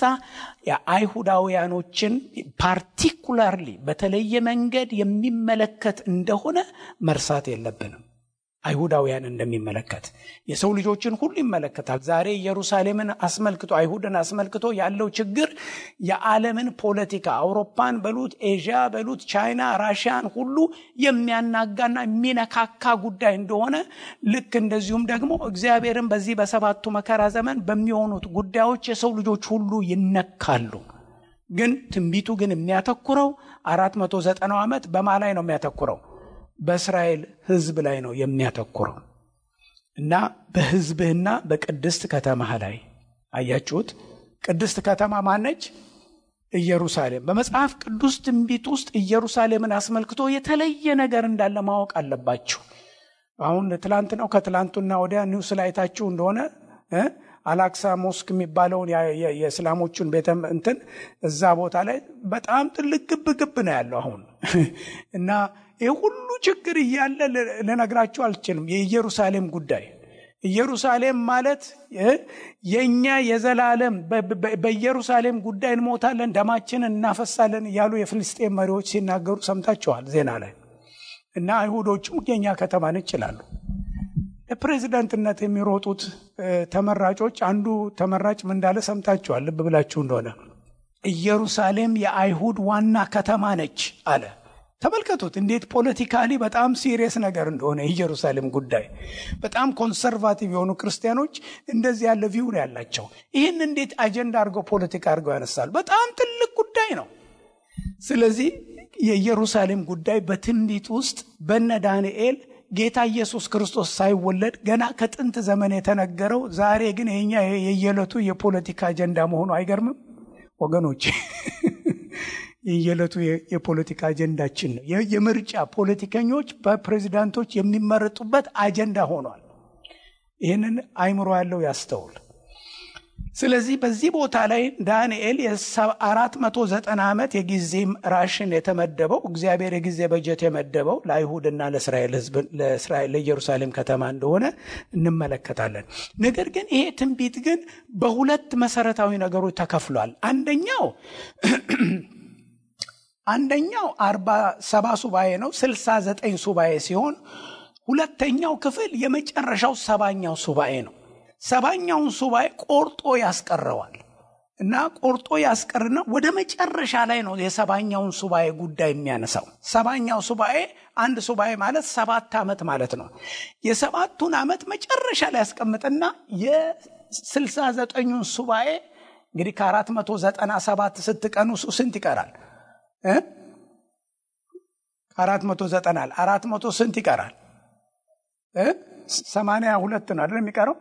የአይሁዳውያኖችን ፓርቲኩላርሊ በተለየ መንገድ የሚመለከት እንደሆነ መርሳት የለብንም። አይሁዳውያን እንደሚመለከት የሰው ልጆችን ሁሉ ይመለከታል። ዛሬ ኢየሩሳሌምን አስመልክቶ አይሁድን አስመልክቶ ያለው ችግር የዓለምን ፖለቲካ አውሮፓን በሉት ኤዥያ በሉት ቻይና፣ ራሽያን ሁሉ የሚያናጋና የሚነካካ ጉዳይ እንደሆነ ልክ እንደዚሁም ደግሞ እግዚአብሔርን በዚህ በሰባቱ መከራ ዘመን በሚሆኑት ጉዳዮች የሰው ልጆች ሁሉ ይነካሉ። ግን ትንቢቱ ግን የሚያተኩረው አራት መቶ ዘጠናው ዓመት በማ ላይ ነው የሚያተኩረው በእስራኤል ሕዝብ ላይ ነው የሚያተኩረው እና በሕዝብህና በቅድስት ከተማህ ላይ አያችሁት። ቅድስት ከተማ ማነች? ኢየሩሳሌም። በመጽሐፍ ቅዱስ ትንቢት ውስጥ ኢየሩሳሌምን አስመልክቶ የተለየ ነገር እንዳለ ማወቅ አለባችሁ። አሁን ትላንት ነው ከትላንቱና ወዲያ ኒውስ ላይ አይታችሁ እንደሆነ አላክሳ ሞስክ የሚባለውን የእስላሞቹን ቤተ እንትን እዛ ቦታ ላይ በጣም ትልቅ ግብ ግብ ነው ያለው አሁን እና ይህ ሁሉ ችግር እያለ ልነግራችሁ አልችልም። የኢየሩሳሌም ጉዳይ ኢየሩሳሌም ማለት የእኛ የዘላለም በኢየሩሳሌም ጉዳይ እንሞታለን፣ ደማችንን እናፈሳለን እያሉ የፍልስጤን መሪዎች ሲናገሩ ሰምታችኋል ዜና ላይ እና አይሁዶቹም የእኛ ከተማን ይችላሉ። ለፕሬዚዳንትነት የሚሮጡት ተመራጮች አንዱ ተመራጭ ምን እንዳለ ሰምታችኋል። ልብ ብላችሁ እንደሆነ ኢየሩሳሌም የአይሁድ ዋና ከተማ ነች አለ። ተመልከቱት እንዴት ፖለቲካሊ በጣም ሲሪየስ ነገር እንደሆነ የኢየሩሳሌም ጉዳይ። በጣም ኮንሰርቫቲቭ የሆኑ ክርስቲያኖች እንደዚህ ያለ ቪው ነው ያላቸው። ይህን እንዴት አጀንዳ አድርገው ፖለቲካ አድርገው ያነሳሉ? በጣም ትልቅ ጉዳይ ነው። ስለዚህ የኢየሩሳሌም ጉዳይ በትንቢት ውስጥ በነ ዳንኤል ጌታ ኢየሱስ ክርስቶስ ሳይወለድ ገና ከጥንት ዘመን የተነገረው ዛሬ ግን የኛ የየዕለቱ የፖለቲካ አጀንዳ መሆኑ አይገርምም ወገኖች? የየዕለቱ የፖለቲካ አጀንዳችን ነው። የምርጫ ፖለቲከኞች በፕሬዚዳንቶች የሚመረጡበት አጀንዳ ሆኗል። ይህንን አይምሮ ያለው ያስተውል። ስለዚህ በዚህ ቦታ ላይ ዳንኤል የአራት መቶ ዘጠና ዓመት የጊዜ ራሽን የተመደበው እግዚአብሔር የጊዜ በጀት የመደበው ለአይሁድና ለእስራኤል ሕዝብ ለኢየሩሳሌም ከተማ እንደሆነ እንመለከታለን። ነገር ግን ይሄ ትንቢት ግን በሁለት መሰረታዊ ነገሮች ተከፍሏል። አንደኛው አንደኛው አርባ ሰባ ሱባኤ ነው፣ ስልሳ ዘጠኝ ሱባኤ ሲሆን ሁለተኛው ክፍል የመጨረሻው ሰባኛው ሱባኤ ነው። ሰባኛውን ሱባኤ ቆርጦ ያስቀረዋል እና ቆርጦ ያስቀርና ወደ መጨረሻ ላይ ነው የሰባኛውን ሱባኤ ጉዳይ የሚያነሳው። ሰባኛው ሱባኤ አንድ ሱባኤ ማለት ሰባት ዓመት ማለት ነው። የሰባቱን ዓመት መጨረሻ ላይ ያስቀምጥና የስልሳ ዘጠኙን ሱባኤ እንግዲህ ከአራት መቶ ዘጠና ሰባት ስትቀኑ ስንት ይቀራል? ከአራት መቶ ዘጠና አራት መቶ ስንት ይቀራል? ሰማንያ ሁለት ነው አይደል የሚቀረው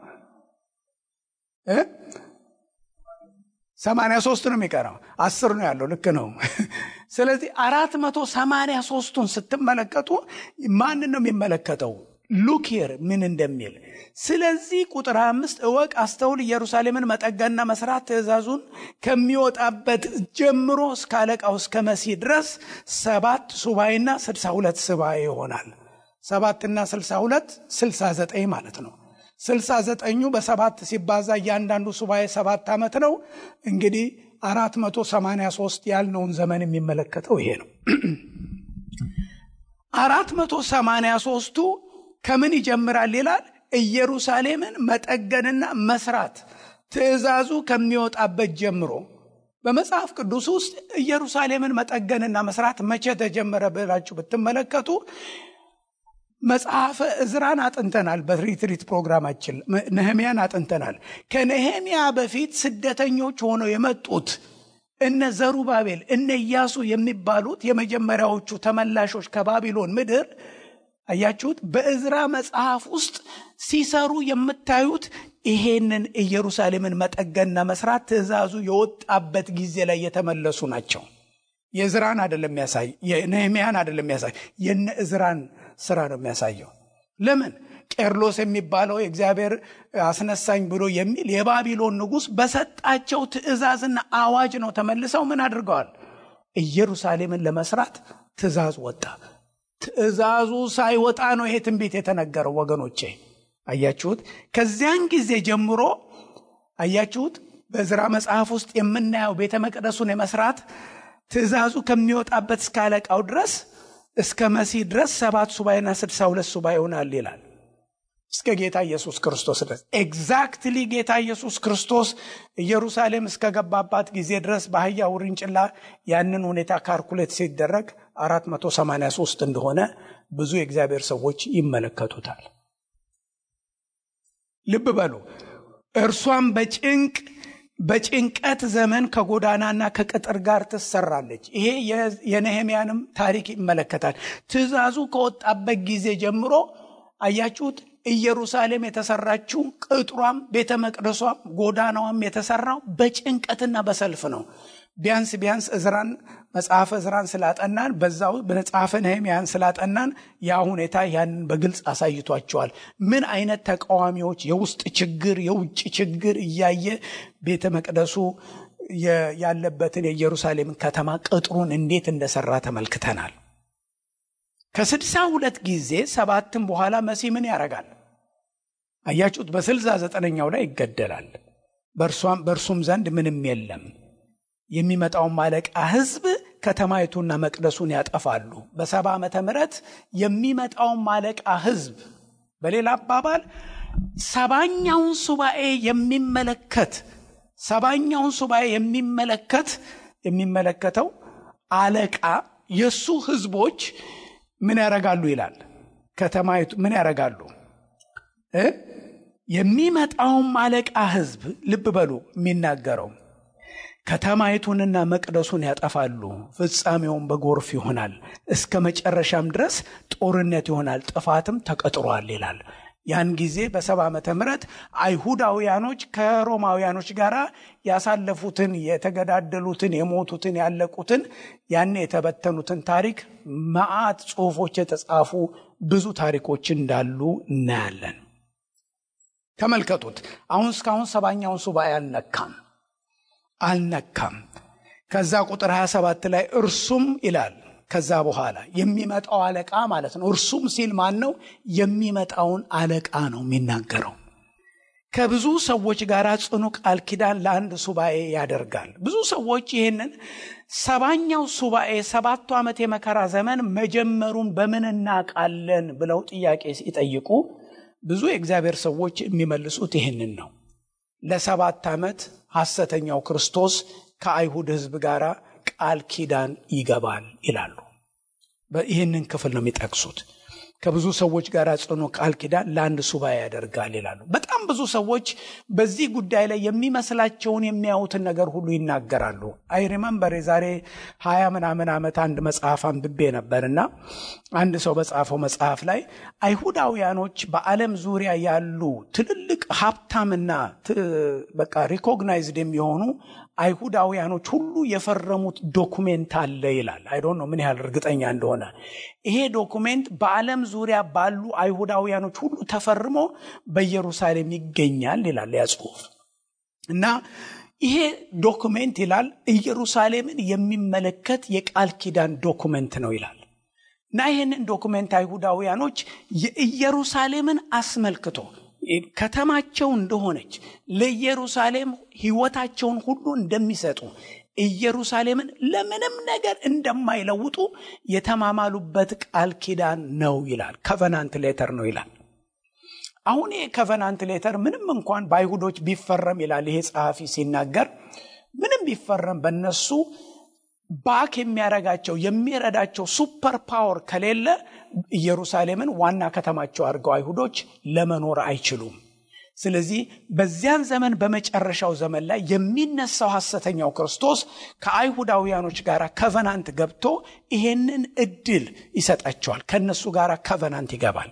ሰማንያ ሶስት ነው የሚቀረው። አስር ነው ያለው። ልክ ነው። ስለዚህ አራት መቶ ሰማንያ ሶስቱን ስትመለከቱ ማንን ነው የሚመለከተው? ሉኪር ምን እንደሚል ስለዚህ ቁጥር አምስት እወቅ፣ አስተውል፣ ኢየሩሳሌምን መጠገንና መስራት ትእዛዙን ከሚወጣበት ጀምሮ እስከ አለቃው እስከ መሲህ ድረስ ሰባት ሱባኤና ስልሳ ሁለት ሱባኤ ይሆናል። ሰባትና ስልሳ ሁለት ስልሳ ዘጠኝ ማለት ነው። ስልሳ ዘጠኙ በሰባት ሲባዛ እያንዳንዱ ሱባኤ ሰባት ዓመት ነው። እንግዲህ አራት መቶ ሰማንያ ሶስት ያልነውን ዘመን የሚመለከተው ይሄ ነው። አራት መቶ ሰማንያ ሶስቱ ከምን ይጀምራል ይላል? ኢየሩሳሌምን መጠገንና መስራት ትእዛዙ ከሚወጣበት ጀምሮ በመጽሐፍ ቅዱስ ውስጥ ኢየሩሳሌምን መጠገንና መስራት መቼ ተጀመረ ብላችሁ ብትመለከቱ መጽሐፈ እዝራን አጥንተናል። በሪትሪት ፕሮግራማችን ነህሚያን አጥንተናል። ከነህሚያ በፊት ስደተኞች ሆነው የመጡት እነ ዘሩባቤል እነ ኢያሱ የሚባሉት የመጀመሪያዎቹ ተመላሾች ከባቢሎን ምድር አያችሁት። በእዝራ መጽሐፍ ውስጥ ሲሰሩ የምታዩት ይሄንን ኢየሩሳሌምን መጠገንና መስራት ትእዛዙ የወጣበት ጊዜ ላይ የተመለሱ ናቸው። የእዝራን አይደለም የሚያሳይ የነህሚያን አይደለም የሚያሳይ የነ እዝራን ስራ ነው የሚያሳየው። ለምን ቄርሎስ የሚባለው የእግዚአብሔር አስነሳኝ ብሎ የሚል የባቢሎን ንጉሥ በሰጣቸው ትእዛዝና አዋጅ ነው ተመልሰው ምን አድርገዋል? ኢየሩሳሌምን ለመስራት ትእዛዝ ወጣ። ትእዛዙ ሳይወጣ ነው ይሄ ትንቢት የተነገረው ወገኖቼ። አያችሁት? ከዚያን ጊዜ ጀምሮ አያችሁት፣ በዕዝራ መጽሐፍ ውስጥ የምናየው ቤተ መቅደሱን የመስራት ትእዛዙ ከሚወጣበት እስከ አለቃው ድረስ እስከ መሲህ ድረስ ሰባት ሱባኤና ስድሳ ሁለት ሱባኤ ይሆናል ይላል። እስከ ጌታ ኢየሱስ ክርስቶስ ድረስ ኤግዛክትሊ ጌታ ኢየሱስ ክርስቶስ ኢየሩሳሌም እስከገባባት ጊዜ ድረስ በአህያ ውርንጭላ ያንን ሁኔታ ካልኩሌት ሲደረግ 483 እንደሆነ ብዙ የእግዚአብሔር ሰዎች ይመለከቱታል። ልብ በሉ። እርሷም በጭንቅ በጭንቀት ዘመን ከጎዳናና ከቅጥር ጋር ትሰራለች። ይሄ የነህምያንም ታሪክ ይመለከታል። ትእዛዙ ከወጣበት ጊዜ ጀምሮ አያችሁት። ኢየሩሳሌም የተሰራችው ቅጥሯም፣ ቤተ መቅደሷም፣ ጎዳናዋም የተሰራው በጭንቀትና በሰልፍ ነው። ቢያንስ ቢያንስ እዝራን መጽሐፈ እዝራን ስላጠናን በዛው መጽሐፈ ነህምያን ስላጠናን ያ ሁኔታ ያንን በግልጽ አሳይቷቸዋል። ምን አይነት ተቃዋሚዎች፣ የውስጥ ችግር፣ የውጭ ችግር እያየ ቤተ መቅደሱ ያለበትን የኢየሩሳሌምን ከተማ ቅጥሩን እንዴት እንደሰራ ተመልክተናል። ከስድሳ ሁለት ጊዜ ሰባትም በኋላ መሲህ ምን ያደርጋል? አያችሁት። በስልሳ ዘጠነኛው ላይ ይገደላል። በእርሱም ዘንድ ምንም የለም። የሚመጣውን አለቃ ሕዝብ ከተማይቱና መቅደሱን ያጠፋሉ። በሰባ ዓመተ ምህረት የሚመጣውን አለቃ ሕዝብ በሌላ አባባል ሰባኛውን ሱባኤ የሚመለከት ሰባኛውን ሱባኤ የሚመለከት የሚመለከተው አለቃ የእሱ ሕዝቦች ምን ያደርጋሉ ይላል። ከተማይቱ ምን ያደርጋሉ? የሚመጣውም አለቃ ሕዝብ ልብ በሉ የሚናገረው ከተማይቱንና መቅደሱን ያጠፋሉ። ፍጻሜውን በጎርፍ ይሆናል። እስከ መጨረሻም ድረስ ጦርነት ይሆናል። ጥፋትም ተቀጥሯል ይላል። ያን ጊዜ በሰባ ዓመተ ምህረት አይሁዳውያኖች ከሮማውያኖች ጋር ያሳለፉትን የተገዳደሉትን፣ የሞቱትን፣ ያለቁትን ያን የተበተኑትን ታሪክ መዓት ጽሑፎች የተጻፉ ብዙ ታሪኮች እንዳሉ እናያለን። ተመልከቱት። አሁን እስካሁን ሰባኛውን ሱባኤ አልነካም አልነካም። ከዛ ቁጥር 27 ላይ እርሱም ይላል ከዛ በኋላ የሚመጣው አለቃ ማለት ነው። እርሱም ሲል ማን ነው? የሚመጣውን አለቃ ነው የሚናገረው። ከብዙ ሰዎች ጋር ጽኑ ቃል ኪዳን ለአንድ ሱባኤ ያደርጋል። ብዙ ሰዎች ይህንን ሰባኛው ሱባኤ ሰባቱ ዓመት የመከራ ዘመን መጀመሩን በምን እናውቃለን ብለው ጥያቄ ሲጠይቁ ብዙ የእግዚአብሔር ሰዎች የሚመልሱት ይህንን ነው። ለሰባት ዓመት ሐሰተኛው ክርስቶስ ከአይሁድ ሕዝብ ጋር ቃል ኪዳን ይገባል ይላሉ። ይህንን ክፍል ነው የሚጠቅሱት። ከብዙ ሰዎች ጋር ጽኑ ቃል ኪዳን ለአንድ ሱባኤ ያደርጋል ይላሉ። በጣም ብዙ ሰዎች በዚህ ጉዳይ ላይ የሚመስላቸውን የሚያዩትን ነገር ሁሉ ይናገራሉ። አይ ሪመምበር የዛሬ ሀያ ምናምን ዓመት አንድ መጽሐፍ አንብቤ ነበርና አንድ ሰው በጻፈው መጽሐፍ ላይ አይሁዳውያኖች በዓለም ዙሪያ ያሉ ትልልቅ ሀብታምና በቃ ሪኮግናይዝድ የሚሆኑ አይሁዳውያኖች ሁሉ የፈረሙት ዶኩሜንት አለ ይላል። አይዶን ነው ምን ያህል እርግጠኛ እንደሆነ። ይሄ ዶኩሜንት በዓለም ዙሪያ ባሉ አይሁዳውያኖች ሁሉ ተፈርሞ በኢየሩሳሌም ይገኛል ይላል ያ ጽሑፍ እና ይሄ ዶኩሜንት ይላል ኢየሩሳሌምን የሚመለከት የቃል ኪዳን ዶኩሜንት ነው ይላል እና ይህንን ዶኩሜንት አይሁዳውያኖች የኢየሩሳሌምን አስመልክቶ ከተማቸው እንደሆነች ለኢየሩሳሌም ሕይወታቸውን ሁሉ እንደሚሰጡ ኢየሩሳሌምን ለምንም ነገር እንደማይለውጡ የተማማሉበት ቃል ኪዳን ነው ይላል። ከቨናንት ሌተር ነው ይላል። አሁን ይሄ ከቨናንት ሌተር ምንም እንኳን በአይሁዶች ቢፈረም ይላል ይሄ ጸሐፊ ሲናገር፣ ምንም ቢፈረም በነሱ ባክ የሚያረጋቸው የሚረዳቸው ሱፐር ፓወር ከሌለ ኢየሩሳሌምን ዋና ከተማቸው አድርገው አይሁዶች ለመኖር አይችሉም። ስለዚህ በዚያን ዘመን በመጨረሻው ዘመን ላይ የሚነሳው ሐሰተኛው ክርስቶስ ከአይሁዳውያኖች ጋር ከቨናንት ገብቶ ይሄንን እድል ይሰጣቸዋል። ከእነሱ ጋር ከቨናንት ይገባል።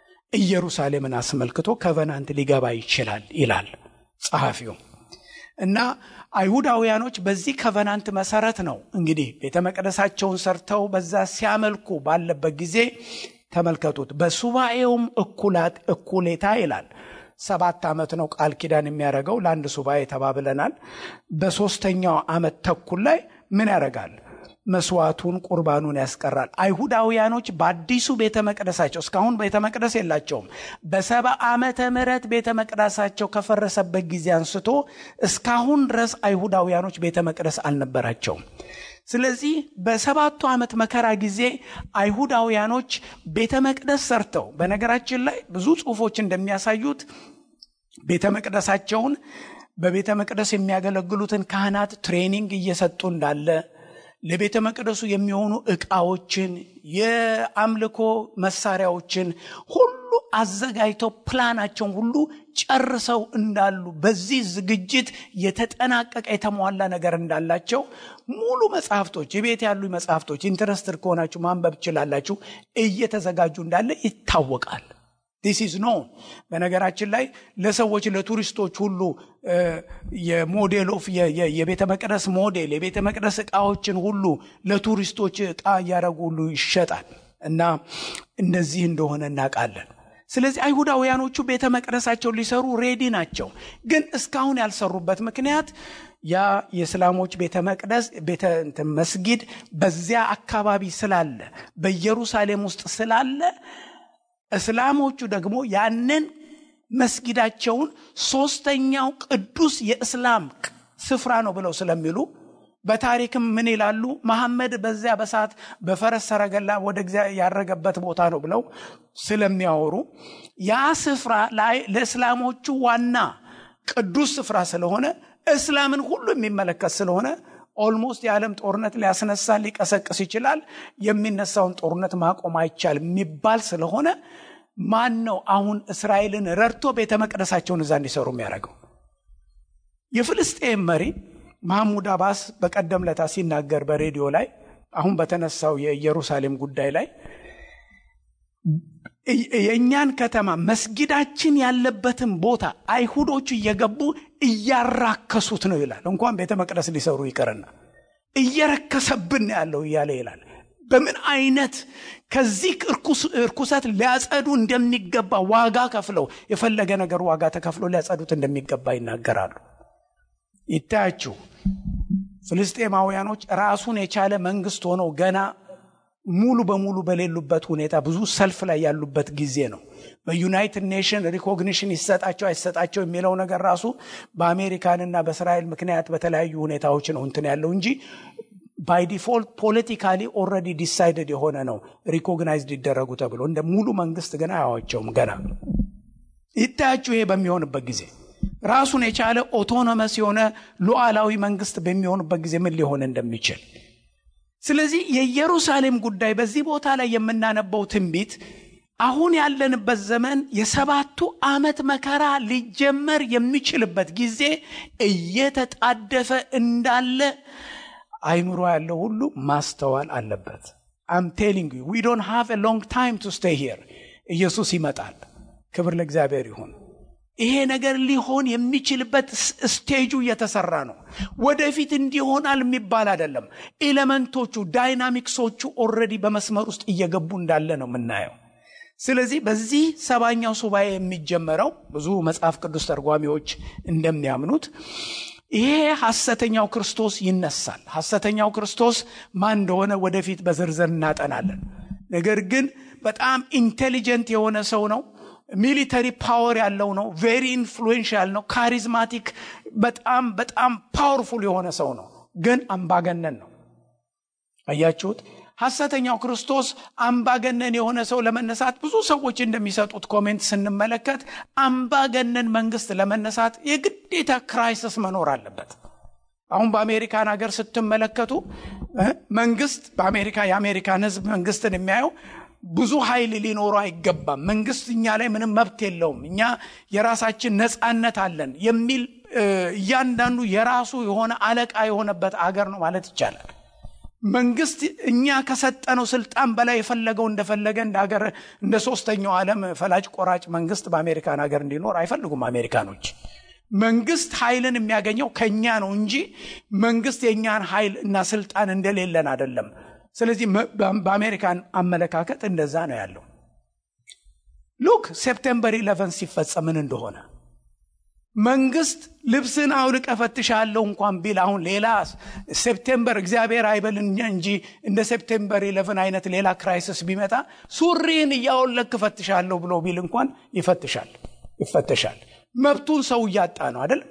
ኢየሩሳሌምን አስመልክቶ ከቨናንት ሊገባ ይችላል ይላል ጸሐፊው እና አይሁዳውያኖች በዚህ ከቨናንት መሰረት ነው እንግዲህ ቤተ መቅደሳቸውን ሰርተው በዛ ሲያመልኩ ባለበት ጊዜ ተመልከቱት። በሱባኤውም እኩላት እኩሌታ ይላል ሰባት ዓመት ነው ቃል ኪዳን የሚያደርገው ለአንድ ሱባኤ ተባብለናል። በሦስተኛው ዓመት ተኩል ላይ ምን ያደርጋል? መስዋዕቱን ቁርባኑን ያስቀራል። አይሁዳውያኖች በአዲሱ ቤተ መቅደሳቸው እስካሁን ቤተ መቅደስ የላቸውም። በሰባ ዓመተ ምሕረት ቤተ መቅደሳቸው ከፈረሰበት ጊዜ አንስቶ እስካሁን ድረስ አይሁዳውያኖች ቤተ መቅደስ አልነበራቸውም። ስለዚህ በሰባቱ ዓመት መከራ ጊዜ አይሁዳውያኖች ቤተ መቅደስ ሰርተው፣ በነገራችን ላይ ብዙ ጽሑፎች እንደሚያሳዩት ቤተ መቅደሳቸውን በቤተ መቅደስ የሚያገለግሉትን ካህናት ትሬኒንግ እየሰጡ እንዳለ ለቤተ መቅደሱ የሚሆኑ ዕቃዎችን የአምልኮ መሳሪያዎችን ሁሉ አዘጋጅተው ፕላናቸውን ሁሉ ጨርሰው እንዳሉ በዚህ ዝግጅት የተጠናቀቀ የተሟላ ነገር እንዳላቸው ሙሉ መጽሐፍቶች የቤት ያሉ መጽሐፍቶች ኢንትረስትድ ከሆናችሁ ማንበብ ትችላላችሁ እየተዘጋጁ እንዳለ ይታወቃል። ዲስ ኢዝ ኖን። በነገራችን ላይ ለሰዎች ለቱሪስቶች ሁሉ የሞዴል ኦፍ የቤተ መቅደስ ሞዴል የቤተ መቅደስ ዕቃዎችን ሁሉ ለቱሪስቶች ዕቃ እያደረጉ ሁሉ ይሸጣል እና እንደዚህ እንደሆነ እናውቃለን። ስለዚህ አይሁዳውያኖቹ ቤተ መቅደሳቸውን ሊሰሩ ሬዲ ናቸው። ግን እስካሁን ያልሰሩበት ምክንያት ያ የእስላሞች ቤተ መቅደስ ቤተ መስጊድ በዚያ አካባቢ ስላለ በኢየሩሳሌም ውስጥ ስላለ እስላሞቹ ደግሞ ያንን መስጊዳቸውን ሶስተኛው ቅዱስ የእስላም ስፍራ ነው ብለው ስለሚሉ በታሪክም ምን ይላሉ? መሐመድ በዚያ በሰዓት በፈረስ ሰረገላ ወደ እግዚአብሔር ያረገበት ቦታ ነው ብለው ስለሚያወሩ ያ ስፍራ ለእስላሞቹ ዋና ቅዱስ ስፍራ ስለሆነ እስላምን ሁሉ የሚመለከት ስለሆነ ኦልሞስት የዓለም ጦርነት ሊያስነሳ ሊቀሰቅስ ይችላል። የሚነሳውን ጦርነት ማቆም አይቻልም የሚባል ስለሆነ ማን ነው አሁን እስራኤልን ረድቶ ቤተ መቅደሳቸውን እዛ እንዲሰሩ የሚያደርገው? የፍልስጤም መሪ ማህሙድ አባስ በቀደም ለታ ሲናገር በሬዲዮ ላይ አሁን በተነሳው የኢየሩሳሌም ጉዳይ ላይ የእኛን ከተማ መስጊዳችን ያለበትን ቦታ አይሁዶቹ እየገቡ እያራከሱት ነው ይላል። እንኳን ቤተ መቅደስ ሊሰሩ ይቅርና እየረከሰብን ያለው እያለ ይላል። በምን አይነት ከዚህ እርኩሰት ሊያጸዱ እንደሚገባ ዋጋ ከፍለው የፈለገ ነገር ዋጋ ተከፍሎ ሊያጸዱት እንደሚገባ ይናገራሉ። ይታያችሁ ፍልስጤማውያኖች ራሱን የቻለ መንግስት ሆነው ገና ሙሉ በሙሉ በሌሉበት ሁኔታ ብዙ ሰልፍ ላይ ያሉበት ጊዜ ነው። በዩናይትድ ኔሽን ሪኮግኒሽን ይሰጣቸው አይሰጣቸው የሚለው ነገር ራሱ በአሜሪካንና በእስራኤል ምክንያት በተለያዩ ሁኔታዎች ነው እንትን ያለው እንጂ ባይ ዲፎልት ፖለቲካሊ ኦልሬዲ ዲሳይድድ የሆነ ነው ሪኮግናይዝድ ይደረጉ ተብሎ እንደ ሙሉ መንግስት ግን አያዋቸውም። ገና ይታያችሁ ይሄ በሚሆንበት ጊዜ ራሱን የቻለ ኦቶኖመስ የሆነ ሉዓላዊ መንግስት በሚሆንበት ጊዜ ምን ሊሆን እንደሚችል ስለዚህ የኢየሩሳሌም ጉዳይ በዚህ ቦታ ላይ የምናነበው ትንቢት አሁን ያለንበት ዘመን የሰባቱ ዓመት መከራ ሊጀመር የሚችልበት ጊዜ እየተጣደፈ እንዳለ አይምሮ ያለው ሁሉ ማስተዋል አለበት። አም ቴሊንግ ዩ ዊ ዶንት ሃቭ ኤ ሎንግ ታይም ቱ ስቴይ ሂር። ኢየሱስ ይመጣል። ክብር ለእግዚአብሔር ይሁን። ይሄ ነገር ሊሆን የሚችልበት ስቴጁ እየተሰራ ነው። ወደፊት እንዲሆናል የሚባል አይደለም። ኤሌመንቶቹ ዳይናሚክሶቹ ኦልሬዲ በመስመር ውስጥ እየገቡ እንዳለ ነው የምናየው። ስለዚህ በዚህ ሰባኛው ሱባኤ የሚጀመረው ብዙ መጽሐፍ ቅዱስ ተርጓሚዎች እንደሚያምኑት ይሄ ሐሰተኛው ክርስቶስ ይነሳል። ሐሰተኛው ክርስቶስ ማን እንደሆነ ወደፊት በዝርዝር እናጠናለን። ነገር ግን በጣም ኢንቴሊጀንት የሆነ ሰው ነው። ሚሊተሪ ፓወር ያለው ነው። ቬሪ ኢንፍሉዌንሻል ነው። ካሪዝማቲክ፣ በጣም በጣም ፓወርፉል የሆነ ሰው ነው። ግን አምባገነን ነው። አያችሁት? ሐሰተኛው ክርስቶስ አምባገነን የሆነ ሰው ለመነሳት ብዙ ሰዎች እንደሚሰጡት ኮሜንት ስንመለከት አምባገነን መንግስት ለመነሳት የግዴታ ክራይሲስ መኖር አለበት። አሁን በአሜሪካን ሀገር ስትመለከቱ መንግስት በአሜሪካ የአሜሪካን ሕዝብ መንግስትን የሚያየው ብዙ ኃይል ሊኖረው አይገባም፣ መንግስት እኛ ላይ ምንም መብት የለውም፣ እኛ የራሳችን ነፃነት አለን የሚል እያንዳንዱ የራሱ የሆነ አለቃ የሆነበት አገር ነው ማለት ይቻላል። መንግስት እኛ ከሰጠነው ስልጣን በላይ የፈለገው እንደፈለገ እንደ ሀገር እንደ ሶስተኛው ዓለም ፈላጭ ቆራጭ መንግስት በአሜሪካን ሀገር እንዲኖር አይፈልጉም አሜሪካኖች። መንግስት ኃይልን የሚያገኘው ከኛ ነው እንጂ መንግስት የእኛን ኃይል እና ስልጣን እንደሌለን አይደለም። ስለዚህ በአሜሪካን አመለካከት እንደዛ ነው ያለው። ሉክ ሴፕቴምበር ኢለቨን ሲፈጸም ምን እንደሆነ መንግስት ልብስን አውልቀ ፈትሻለሁ እንኳን ቢል አሁን ሌላ ሴፕቴምበር እግዚአብሔር አይበልን እንጂ እንደ ሴፕቴምበር ኢለቨን አይነት ሌላ ክራይሲስ ቢመጣ ሱሪን እያወለክ ፈትሻለሁ ብሎ ቢል እንኳን ይፈትሻል ይፈተሻል። መብቱን ሰው እያጣ ነው አይደለም።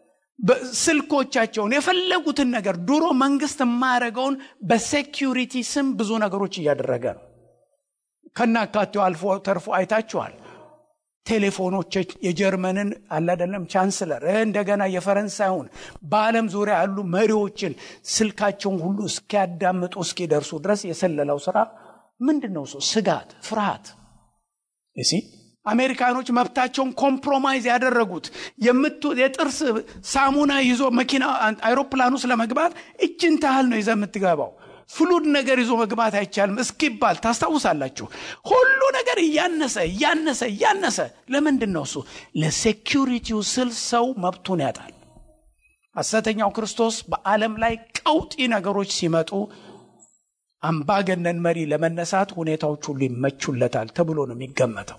ስልኮቻቸውን የፈለጉትን ነገር ድሮ መንግስት የማያደርገውን በሴኪሪቲ ስም ብዙ ነገሮች እያደረገ ነው። ከናካቴው አልፎ ተርፎ አይታችኋል። ቴሌፎኖች የጀርመንን አላደለም ቻንስለር እንደገና የፈረንሳዩን በዓለም ዙሪያ ያሉ መሪዎችን ስልካቸውን ሁሉ እስኪያዳምጡ እስኪደርሱ ድረስ የሰለላው ስራ ምንድን ነው? ሰው ስጋት፣ ፍርሃት እሲ አሜሪካኖች መብታቸውን ኮምፕሮማይዝ ያደረጉት የጥርስ ሳሙና ይዞ መኪና አይሮፕላን ውስጥ ለመግባት እችን ታህል ነው ይዘ የምትገባው ፍሉድ ነገር ይዞ መግባት አይቻልም እስኪባል ታስታውሳላችሁ። ሁሉ ነገር እያነሰ እያነሰ እያነሰ ለምንድን ነው እሱ? ለሴኪሪቲው ስል ሰው መብቱን ያጣል። ሐሰተኛው ክርስቶስ በዓለም ላይ ቀውጢ ነገሮች ሲመጡ አምባገነን መሪ ለመነሳት ሁኔታዎች ሁሉ ይመቹለታል ተብሎ ነው የሚገመተው።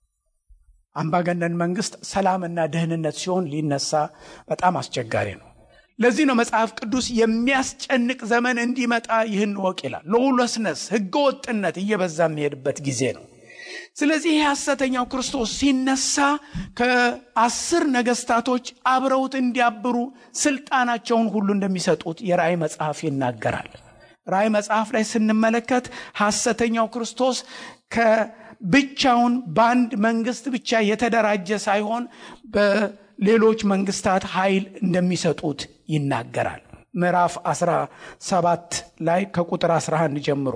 አምባገነን መንግስት ሰላምና ደህንነት ሲሆን ሊነሳ በጣም አስቸጋሪ ነው። ለዚህ ነው መጽሐፍ ቅዱስ የሚያስጨንቅ ዘመን እንዲመጣ ይህን ወቅ ይላል። ሎውለስነስ ህገወጥነት እየበዛ የሚሄድበት ጊዜ ነው። ስለዚህ ይህ ሐሰተኛው ክርስቶስ ሲነሳ ከአስር ነገስታቶች አብረውት እንዲያብሩ ስልጣናቸውን ሁሉ እንደሚሰጡት የራእይ መጽሐፍ ይናገራል። ራእይ መጽሐፍ ላይ ስንመለከት ሐሰተኛው ክርስቶስ ከብቻውን በአንድ መንግስት ብቻ የተደራጀ ሳይሆን ሌሎች መንግስታት ኃይል እንደሚሰጡት ይናገራል። ምዕራፍ 17 ላይ ከቁጥር 11 ጀምሮ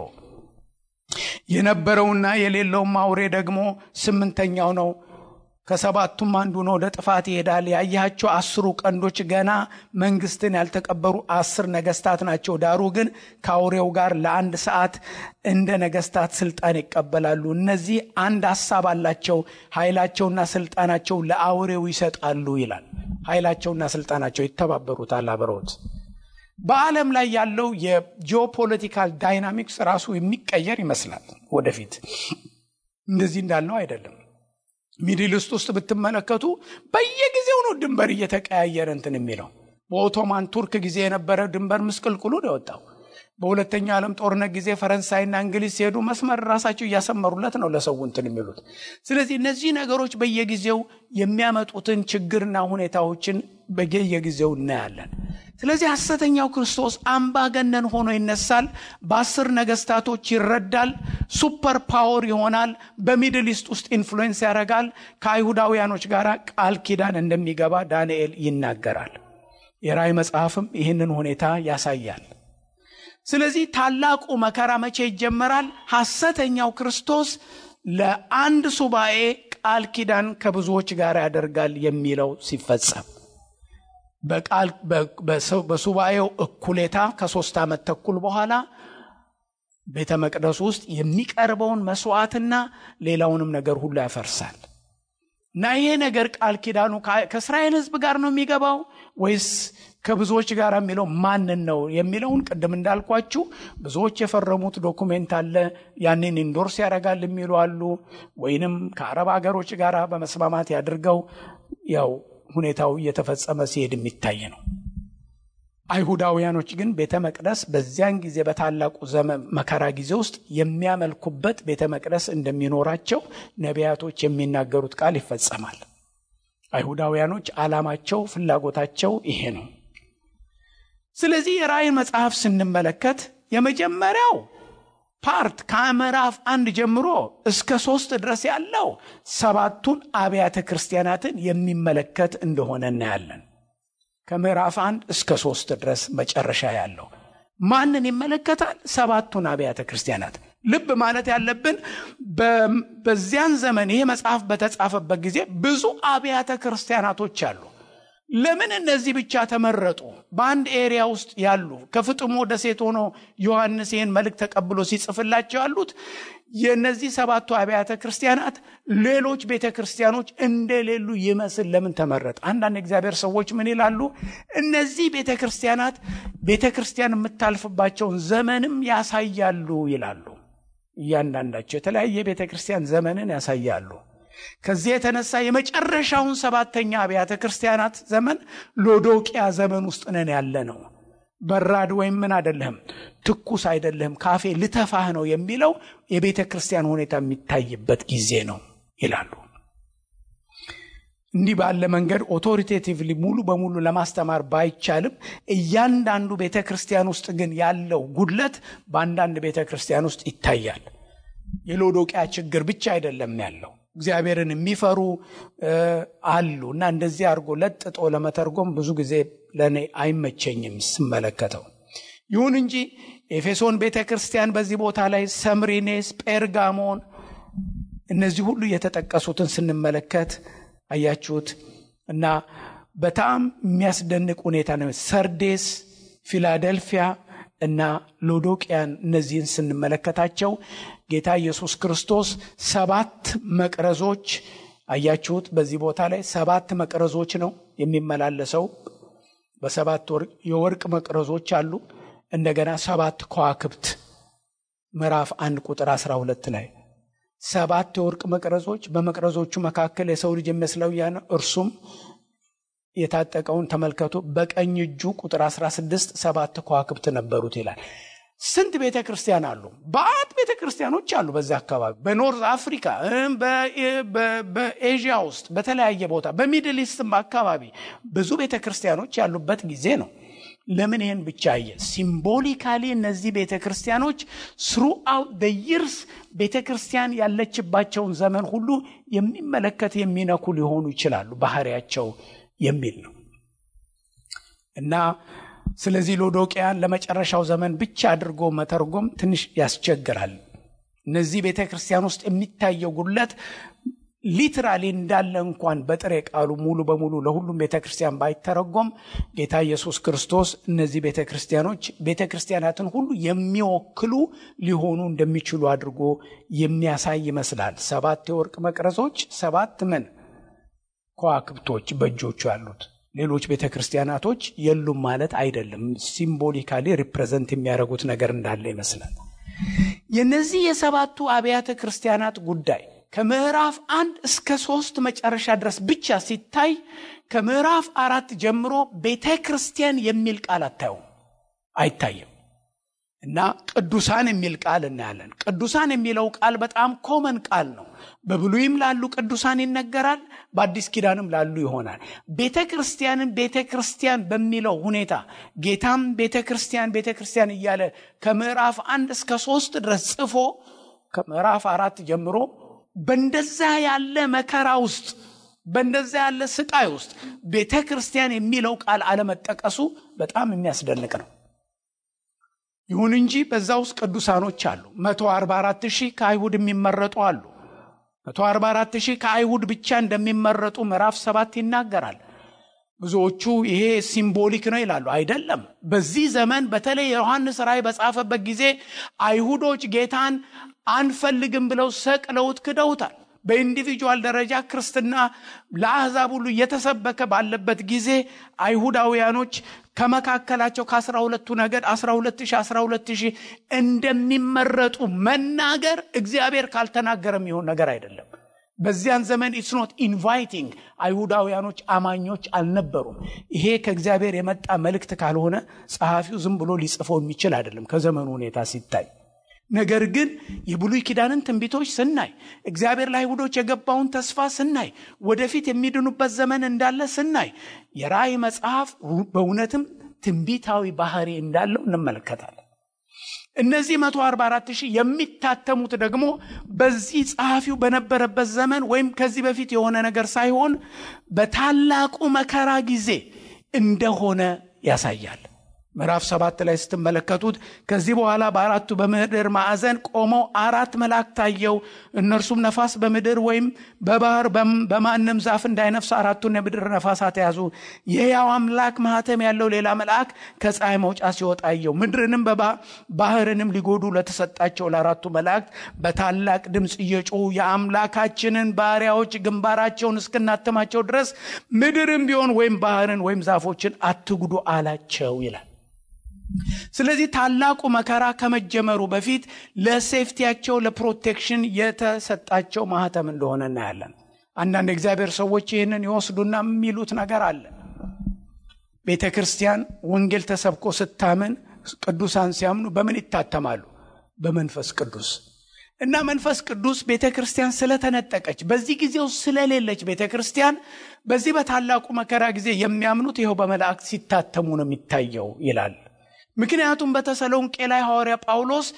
የነበረውና የሌለውም አውሬ ደግሞ ስምንተኛው ነው። ከሰባቱም አንዱ ነው፣ ወደ ጥፋት ይሄዳል። ያያቸው አስሩ ቀንዶች ገና መንግስትን ያልተቀበሩ አስር ነገስታት ናቸው። ዳሩ ግን ከአውሬው ጋር ለአንድ ሰዓት እንደ ነገስታት ስልጣን ይቀበላሉ። እነዚህ አንድ ሀሳብ አላቸው፣ ኃይላቸውና ስልጣናቸው ለአውሬው ይሰጣሉ ይላል። ኃይላቸውና ስልጣናቸው ይተባበሩታል አብረውት። በዓለም ላይ ያለው የጂኦፖለቲካል ዳይናሚክስ ራሱ የሚቀየር ይመስላል። ወደፊት እንደዚህ እንዳለው አይደለም። ሚድል ኢስት ውስጥ ብትመለከቱ በየጊዜው ነው ድንበር እየተቀያየረ እንትን የሚለው። በኦቶማን ቱርክ ጊዜ የነበረ ድንበር ምስቅልቅሉ ነው የወጣው። በሁለተኛው ዓለም ጦርነት ጊዜ ፈረንሳይና እንግሊዝ ሲሄዱ መስመር ራሳቸው እያሰመሩለት ነው ለሰው እንትን የሚሉት። ስለዚህ እነዚህ ነገሮች በየጊዜው የሚያመጡትን ችግርና ሁኔታዎችን በየጊዜው እናያለን። ስለዚህ ሐሰተኛው ክርስቶስ አምባገነን ሆኖ ይነሳል። በአስር ነገስታቶች ይረዳል። ሱፐር ፓወር ይሆናል። በሚድል ኢስት ውስጥ ኢንፍሉዌንስ ያደርጋል። ከአይሁዳውያኖች ጋር ቃል ኪዳን እንደሚገባ ዳንኤል ይናገራል። የራእይ መጽሐፍም ይህንን ሁኔታ ያሳያል። ስለዚህ ታላቁ መከራ መቼ ይጀመራል? ሐሰተኛው ክርስቶስ ለአንድ ሱባኤ ቃል ኪዳን ከብዙዎች ጋር ያደርጋል የሚለው ሲፈጸም በቃል በሱባኤው እኩሌታ ከሶስት ዓመት ተኩል በኋላ ቤተ መቅደሱ ውስጥ የሚቀርበውን መስዋዕትና ሌላውንም ነገር ሁሉ ያፈርሳል እና ይሄ ነገር ቃል ኪዳኑ ከእስራኤል ሕዝብ ጋር ነው የሚገባው ወይስ ከብዙዎች ጋር የሚለው ማንን ነው የሚለውን ቅድም እንዳልኳችሁ ብዙዎች የፈረሙት ዶኩሜንት አለ። ያንን ኢንዶርስ ያደርጋል የሚሉ አሉ። ወይንም ከአረብ ሀገሮች ጋር በመስማማት ያድርገው ያው ሁኔታው እየተፈጸመ ሲሄድ የሚታይ ነው። አይሁዳውያኖች ግን ቤተ መቅደስ በዚያን ጊዜ በታላቁ ዘመን መከራ ጊዜ ውስጥ የሚያመልኩበት ቤተ መቅደስ እንደሚኖራቸው ነቢያቶች የሚናገሩት ቃል ይፈጸማል። አይሁዳውያኖች ዓላማቸው፣ ፍላጎታቸው ይሄ ነው። ስለዚህ የራእይን መጽሐፍ ስንመለከት የመጀመሪያው ፓርት ከምዕራፍ አንድ ጀምሮ እስከ ሶስት ድረስ ያለው ሰባቱን አብያተ ክርስቲያናትን የሚመለከት እንደሆነ እናያለን። ከምዕራፍ አንድ እስከ ሶስት ድረስ መጨረሻ ያለው ማንን ይመለከታል? ሰባቱን አብያተ ክርስቲያናት። ልብ ማለት ያለብን በዚያን ዘመን ይሄ መጽሐፍ በተጻፈበት ጊዜ ብዙ አብያተ ክርስቲያናቶች አሉ። ለምን እነዚህ ብቻ ተመረጡ? በአንድ ኤሪያ ውስጥ ያሉ ከፍጥሞ ደሴት ሆኖ ዮሐንስ ይህን መልእክት ተቀብሎ ሲጽፍላቸው ያሉት የእነዚህ ሰባቱ አብያተ ክርስቲያናት ሌሎች ቤተ ክርስቲያኖች እንደሌሉ ይመስል ለምን ተመረጠ? አንዳንድ እግዚአብሔር ሰዎች ምን ይላሉ? እነዚህ ቤተ ክርስቲያናት ቤተ ክርስቲያን የምታልፍባቸውን ዘመንም ያሳያሉ ይላሉ። እያንዳንዳቸው የተለያየ ቤተ ክርስቲያን ዘመንን ያሳያሉ። ከዚህ የተነሳ የመጨረሻውን ሰባተኛ አብያተ ክርስቲያናት ዘመን ሎዶቅያ ዘመን ውስጥ ነን ያለ ነው። በራድ ወይም ምን አይደለህም፣ ትኩስ አይደለህም፣ ካፌ ልተፋህ ነው የሚለው የቤተ ክርስቲያን ሁኔታ የሚታይበት ጊዜ ነው ይላሉ። እንዲህ ባለ መንገድ ኦቶሪቴቲቭሊ ሙሉ በሙሉ ለማስተማር ባይቻልም እያንዳንዱ ቤተ ክርስቲያን ውስጥ ግን ያለው ጉድለት በአንዳንድ ቤተ ክርስቲያን ውስጥ ይታያል። የሎዶቅያ ችግር ብቻ አይደለም ያለው እግዚአብሔርን የሚፈሩ አሉ እና እንደዚህ አድርጎ ለጥጦ ለመተርጎም ብዙ ጊዜ ለእኔ አይመቸኝም ስመለከተው። ይሁን እንጂ ኤፌሶን ቤተ ክርስቲያን በዚህ ቦታ ላይ ሰምሪኔስ፣ ጴርጋሞን እነዚህ ሁሉ የተጠቀሱትን ስንመለከት አያችሁት እና በጣም የሚያስደንቅ ሁኔታ ነው። ሰርዴስ፣ ፊላደልፊያ እና ሎዶቅያን እነዚህን ስንመለከታቸው ጌታ ኢየሱስ ክርስቶስ ሰባት መቅረዞች አያችሁት። በዚህ ቦታ ላይ ሰባት መቅረዞች ነው የሚመላለሰው። በሰባት የወርቅ መቅረዞች አሉ። እንደገና ሰባት ከዋክብት ምዕራፍ አንድ ቁጥር አስራ ሁለት ላይ ሰባት የወርቅ መቅረዞች፣ በመቅረዞቹ መካከል የሰው ልጅ የሚመስለው ያ ነው። እርሱም የታጠቀውን ተመልከቱ። በቀኝ እጁ ቁጥር 16 ሰባት ከዋክብት ነበሩት ይላል። ስንት ቤተ ክርስቲያን አሉ? በአት ቤተ ክርስቲያኖች አሉ በዚህ አካባቢ በኖርዝ አፍሪካ፣ በኤዥያ ውስጥ በተለያየ ቦታ በሚድል ኢስትም አካባቢ ብዙ ቤተ ክርስቲያኖች ያሉበት ጊዜ ነው። ለምን ይህን ብቻ አየ? ሲምቦሊካሊ እነዚህ ቤተ ክርስቲያኖች ስሩ አውት ደ ይርስ ቤተ ክርስቲያን ያለችባቸውን ዘመን ሁሉ የሚመለከት የሚነኩ ሊሆኑ ይችላሉ ባህሪያቸው የሚል ነው እና ስለዚህ ሎዶቅያን ለመጨረሻው ዘመን ብቻ አድርጎ መተርጎም ትንሽ ያስቸግራል። እነዚህ ቤተ ክርስቲያን ውስጥ የሚታየው ጉድለት ሊትራሊ እንዳለ እንኳን በጥሬ ቃሉ ሙሉ በሙሉ ለሁሉም ቤተ ክርስቲያን ባይተረጎም ጌታ ኢየሱስ ክርስቶስ እነዚህ ቤተ ክርስቲያኖች ቤተ ክርስቲያናትን ሁሉ የሚወክሉ ሊሆኑ እንደሚችሉ አድርጎ የሚያሳይ ይመስላል። ሰባት የወርቅ መቅረዞች፣ ሰባት ምን ከዋክብቶች በእጆቹ ያሉት ሌሎች ቤተ ክርስቲያናቶች የሉም ማለት አይደለም። ሲምቦሊካሊ ሪፕሬዘንት የሚያደርጉት ነገር እንዳለ ይመስላል። የነዚህ የሰባቱ አብያተ ክርስቲያናት ጉዳይ ከምዕራፍ አንድ እስከ ሶስት መጨረሻ ድረስ ብቻ ሲታይ ከምዕራፍ አራት ጀምሮ ቤተ ክርስቲያን የሚል ቃል አታዩም፣ አይታይም። እና ቅዱሳን የሚል ቃል እናያለን። ቅዱሳን የሚለው ቃል በጣም ኮመን ቃል ነው። በብሉይም ላሉ ቅዱሳን ይነገራል፣ በአዲስ ኪዳንም ላሉ ይሆናል። ቤተ ክርስቲያንን ቤተ ክርስቲያን በሚለው ሁኔታ ጌታም ቤተ ክርስቲያን ቤተ ክርስቲያን እያለ ከምዕራፍ አንድ እስከ ሶስት ድረስ ጽፎ ከምዕራፍ አራት ጀምሮ በእንደዛ ያለ መከራ ውስጥ በእንደዛ ያለ ስቃይ ውስጥ ቤተ ክርስቲያን የሚለው ቃል አለመጠቀሱ በጣም የሚያስደንቅ ነው። ይሁን እንጂ በዛ ውስጥ ቅዱሳኖች አሉ። 144 ሺህ ከአይሁድ የሚመረጡ አሉ። 144 ሺህ ከአይሁድ ብቻ እንደሚመረጡ ምዕራፍ ሰባት ይናገራል። ብዙዎቹ ይሄ ሲምቦሊክ ነው ይላሉ። አይደለም። በዚህ ዘመን በተለይ ዮሐንስ ራእይ በጻፈበት ጊዜ አይሁዶች ጌታን አንፈልግም ብለው ሰቅለውት ክደውታል። በኢንዲቪጁዋል ደረጃ ክርስትና ለአሕዛብ ሁሉ እየተሰበከ ባለበት ጊዜ አይሁዳውያኖች ከመካከላቸው ከአስራ ሁለቱ ነገድ አስራ ሁለት ሺህ አስራ ሁለት ሺህ እንደሚመረጡ መናገር እግዚአብሔር ካልተናገረ የሚሆን ነገር አይደለም። በዚያን ዘመን ኢትስ ኖት ኢንቫይቲንግ አይሁዳውያኖች አማኞች አልነበሩም። ይሄ ከእግዚአብሔር የመጣ መልእክት ካልሆነ ጸሐፊው ዝም ብሎ ሊጽፈው የሚችል አይደለም ከዘመኑ ሁኔታ ሲታይ። ነገር ግን የብሉይ ኪዳንን ትንቢቶች ስናይ እግዚአብሔር ለአይሁዶች የገባውን ተስፋ ስናይ ወደፊት የሚድኑበት ዘመን እንዳለ ስናይ የራእይ መጽሐፍ በእውነትም ትንቢታዊ ባህሪ እንዳለው እንመለከታለን። እነዚህ 144 ሺህ የሚታተሙት ደግሞ በዚህ ጸሐፊው በነበረበት ዘመን ወይም ከዚህ በፊት የሆነ ነገር ሳይሆን በታላቁ መከራ ጊዜ እንደሆነ ያሳያል። ምዕራፍ ሰባት ላይ ስትመለከቱት ከዚህ በኋላ በአራቱ በምድር ማዕዘን ቆመው አራት መላእክት ታየው። እነርሱም ነፋስ በምድር ወይም በባህር በማንም ዛፍ እንዳይነፍስ አራቱን የምድር ነፋሳት ያዙ። የሕያው አምላክ ማህተም ያለው ሌላ መልአክ ከፀሐይ መውጫ ሲወጣ አየው። ምድርንም ባህርንም ሊጎዱ ለተሰጣቸው ለአራቱ መላእክት በታላቅ ድምፅ እየጮሁ የአምላካችንን ባሪያዎች ግንባራቸውን እስክናተማቸው ድረስ ምድርም ቢሆን ወይም ባህርን ወይም ዛፎችን አትጉዱ አላቸው ይላል። ስለዚህ ታላቁ መከራ ከመጀመሩ በፊት ለሴፍቲያቸው ለፕሮቴክሽን የተሰጣቸው ማህተም እንደሆነ እናያለን። አንዳንድ እግዚአብሔር ሰዎች ይህንን ይወስዱና የሚሉት ነገር አለ። ቤተ ክርስቲያን ወንጌል ተሰብኮ ስታምን ቅዱሳን ሲያምኑ በምን ይታተማሉ? በመንፈስ ቅዱስ እና መንፈስ ቅዱስ ቤተ ክርስቲያን ስለተነጠቀች በዚህ ጊዜው ስለሌለች ቤተ ክርስቲያን በዚህ በታላቁ መከራ ጊዜ የሚያምኑት ይኸው በመላእክት ሲታተሙ ነው የሚታየው ይላል። ምክንያቱም በተሰሎንቄ ላይ ሐዋርያ ጳውሎስ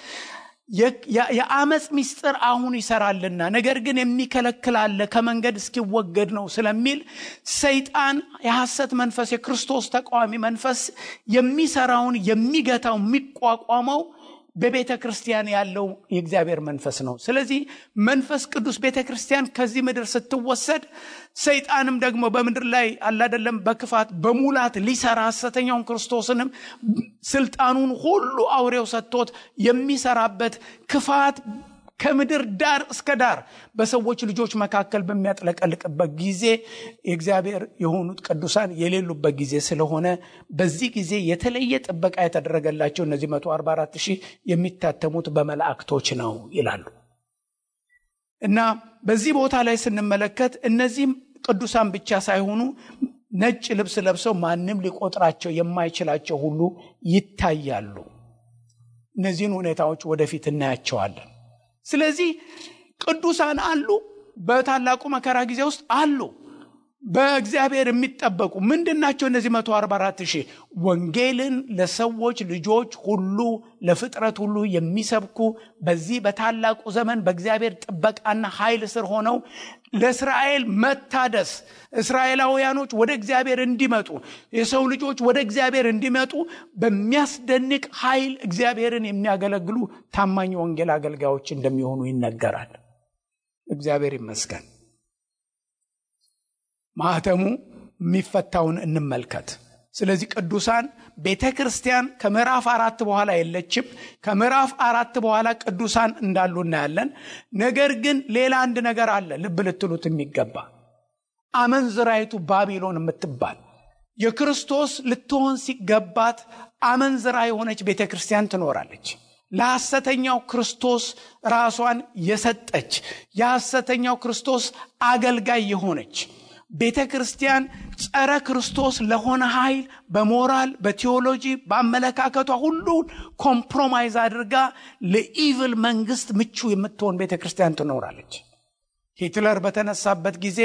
የአመፅ ምስጢር አሁን ይሰራልና ነገር ግን የሚከለክል አለ ከመንገድ እስኪወገድ ነው ስለሚል ሰይጣን የሐሰት መንፈስ የክርስቶስ ተቃዋሚ መንፈስ የሚሰራውን የሚገታው የሚቋቋመው በቤተ ክርስቲያን ያለው የእግዚአብሔር መንፈስ ነው። ስለዚህ መንፈስ ቅዱስ ቤተ ክርስቲያን ከዚህ ምድር ስትወሰድ ሰይጣንም ደግሞ በምድር ላይ አላደለም በክፋት በሙላት ሊሰራ ሐሰተኛውን ክርስቶስንም ስልጣኑን ሁሉ አውሬው ሰጥቶት የሚሰራበት ክፋት ከምድር ዳር እስከ ዳር በሰዎች ልጆች መካከል በሚያጥለቀልቅበት ጊዜ የእግዚአብሔር የሆኑት ቅዱሳን የሌሉበት ጊዜ ስለሆነ በዚህ ጊዜ የተለየ ጥበቃ የተደረገላቸው እነዚህ 144 ሺህ የሚታተሙት በመላእክቶች ነው ይላሉ እና በዚህ ቦታ ላይ ስንመለከት እነዚህም ቅዱሳን ብቻ ሳይሆኑ ነጭ ልብስ ለብሰው ማንም ሊቆጥራቸው የማይችላቸው ሁሉ ይታያሉ። እነዚህን ሁኔታዎች ወደፊት እናያቸዋለን። ስለዚህ ቅዱሳን አሉ፣ በታላቁ መከራ ጊዜ ውስጥ አሉ። በእግዚአብሔር የሚጠበቁ ምንድን ናቸው? እነዚህ 144 ሺህ ወንጌልን ለሰዎች ልጆች ሁሉ ለፍጥረት ሁሉ የሚሰብኩ በዚህ በታላቁ ዘመን በእግዚአብሔር ጥበቃና ኃይል ስር ሆነው ለእስራኤል መታደስ እስራኤላውያኖች ወደ እግዚአብሔር እንዲመጡ የሰው ልጆች ወደ እግዚአብሔር እንዲመጡ በሚያስደንቅ ኃይል እግዚአብሔርን የሚያገለግሉ ታማኝ ወንጌል አገልጋዮች እንደሚሆኑ ይነገራል። እግዚአብሔር ይመስገን። ማህተሙ የሚፈታውን እንመልከት። ስለዚህ ቅዱሳን ቤተ ክርስቲያን ከምዕራፍ አራት በኋላ የለችም። ከምዕራፍ አራት በኋላ ቅዱሳን እንዳሉ እናያለን። ነገር ግን ሌላ አንድ ነገር አለ ልብ ልትሉት የሚገባ አመንዝራይቱ ባቢሎን የምትባል የክርስቶስ ልትሆን ሲገባት አመንዝራ የሆነች ቤተ ክርስቲያን ትኖራለች። ለሐሰተኛው ክርስቶስ ራሷን የሰጠች የሐሰተኛው ክርስቶስ አገልጋይ የሆነች ቤተ ክርስቲያን ጸረ ክርስቶስ ለሆነ ኃይል በሞራል በቴዎሎጂ በአመለካከቷ ሁሉ ኮምፕሮማይዝ አድርጋ ለኢቭል መንግስት ምቹ የምትሆን ቤተ ክርስቲያን ትኖራለች። ሂትለር በተነሳበት ጊዜ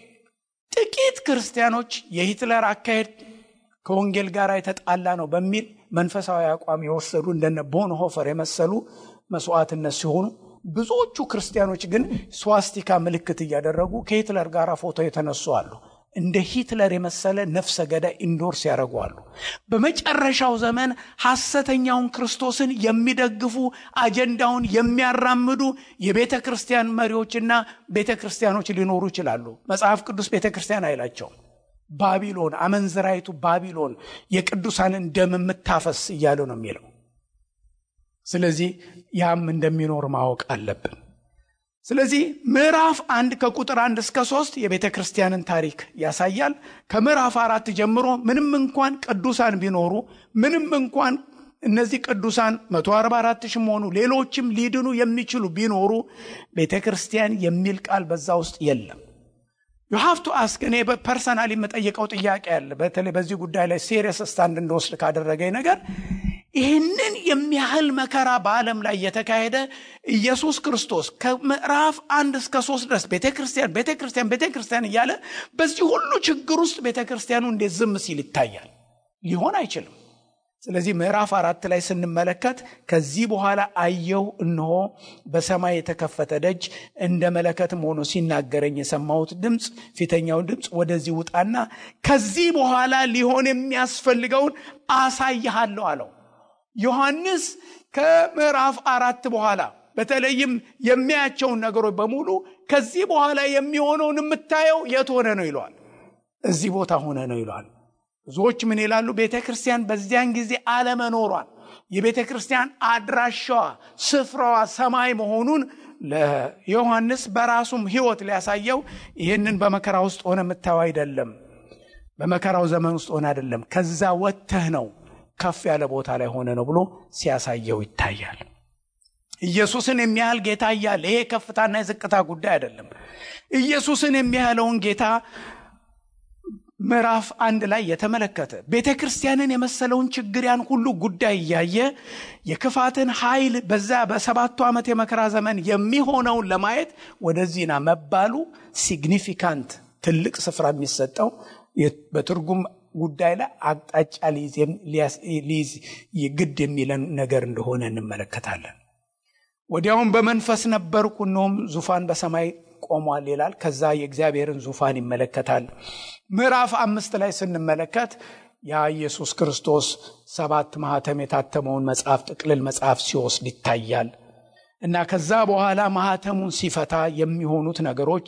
ጥቂት ክርስቲያኖች የሂትለር አካሄድ ከወንጌል ጋር የተጣላ ነው በሚል መንፈሳዊ አቋም የወሰዱ እንደነ ቦንሆፈር የመሰሉ መስዋዕትነት ሲሆኑ ብዙዎቹ ክርስቲያኖች ግን ስዋስቲካ ምልክት እያደረጉ ከሂትለር ጋር ፎቶ የተነሱ አሉ። እንደ ሂትለር የመሰለ ነፍሰ ገዳይ ኢንዶርስ ያደርገዋሉ። በመጨረሻው ዘመን ሐሰተኛውን ክርስቶስን የሚደግፉ አጀንዳውን የሚያራምዱ የቤተ ክርስቲያን መሪዎችና ቤተ ክርስቲያኖች ሊኖሩ ይችላሉ። መጽሐፍ ቅዱስ ቤተ ክርስቲያን አይላቸውም። ባቢሎን፣ አመንዝራይቱ ባቢሎን የቅዱሳንን ደም የምታፈስ እያለ ነው የሚለው። ስለዚህ ያም እንደሚኖር ማወቅ አለብን። ስለዚህ ምዕራፍ አንድ ከቁጥር አንድ እስከ ሶስት የቤተ ክርስቲያንን ታሪክ ያሳያል። ከምዕራፍ አራት ጀምሮ ምንም እንኳን ቅዱሳን ቢኖሩ ምንም እንኳን እነዚህ ቅዱሳን 144 ሺህ መሆኑ ሌሎችም ሊድኑ የሚችሉ ቢኖሩ ቤተ ክርስቲያን የሚል ቃል በዛ ውስጥ የለም። ዩሃፍቱ አስክ እኔ ፐርሰናል የምጠይቀው ጥያቄ አለ። በተለይ በዚህ ጉዳይ ላይ ሴሪየስ ስታንድ እንደወስድ ካደረገኝ ነገር ይህንን የሚያህል መከራ በዓለም ላይ የተካሄደ ኢየሱስ ክርስቶስ ከምዕራፍ አንድ እስከ ሶስት ድረስ ቤተ ክርስቲያን ቤተ ክርስቲያን ቤተ ክርስቲያን እያለ በዚህ ሁሉ ችግር ውስጥ ቤተ ክርስቲያኑ እንዴት ዝም ሲል ይታያል? ሊሆን አይችልም። ስለዚህ ምዕራፍ አራት ላይ ስንመለከት ከዚህ በኋላ አየሁ፣ እነሆ በሰማይ የተከፈተ ደጅ እንደ መለከትም ሆኖ ሲናገረኝ የሰማሁት ድምፅ ፊተኛውን ድምፅ ወደዚህ ውጣና ከዚህ በኋላ ሊሆን የሚያስፈልገውን አሳይሃለሁ አለው። ዮሐንስ ከምዕራፍ አራት በኋላ በተለይም የሚያያቸውን ነገሮች በሙሉ ከዚህ በኋላ የሚሆነውን የምታየው የት ሆነ ነው ይለዋል። እዚህ ቦታ ሆነ ነው ይለዋል። ብዙዎች ምን ይላሉ? ቤተ ክርስቲያን በዚያን ጊዜ አለመኖሯን የቤተ ክርስቲያን አድራሻዋ ስፍራዋ ሰማይ መሆኑን ለዮሐንስ በራሱም ሕይወት ሊያሳየው ይህንን በመከራ ውስጥ ሆነ የምታየው አይደለም፣ በመከራው ዘመን ውስጥ ሆነ አይደለም፣ ከዛ ወጥተህ ነው ከፍ ያለ ቦታ ላይ ሆነ ነው ብሎ ሲያሳየው ይታያል። ኢየሱስን የሚያህል ጌታ እያለ ይሄ ከፍታና የዝቅታ ጉዳይ አይደለም። ኢየሱስን የሚያህለውን ጌታ ምዕራፍ አንድ ላይ የተመለከተ ቤተ ክርስቲያንን የመሰለውን ችግር ያን ሁሉ ጉዳይ እያየ የክፋትን ኃይል በዛ በሰባቱ ዓመት የመከራ ዘመን የሚሆነውን ለማየት ወደዚህና መባሉ ሲግኒፊካንት ትልቅ ስፍራ የሚሰጠው በትርጉም ጉዳይ ላይ አቅጣጫ ሊይዝ ግድ የሚለን ነገር እንደሆነ እንመለከታለን። ወዲያውም በመንፈስ ነበርኩ፣ እነሆም ዙፋን በሰማይ ቆሟል ይላል። ከዛ የእግዚአብሔርን ዙፋን ይመለከታል። ምዕራፍ አምስት ላይ ስንመለከት ያ ኢየሱስ ክርስቶስ ሰባት ማህተም የታተመውን መጽሐፍ ጥቅልል መጽሐፍ ሲወስድ ይታያል እና ከዛ በኋላ ማህተሙን ሲፈታ የሚሆኑት ነገሮች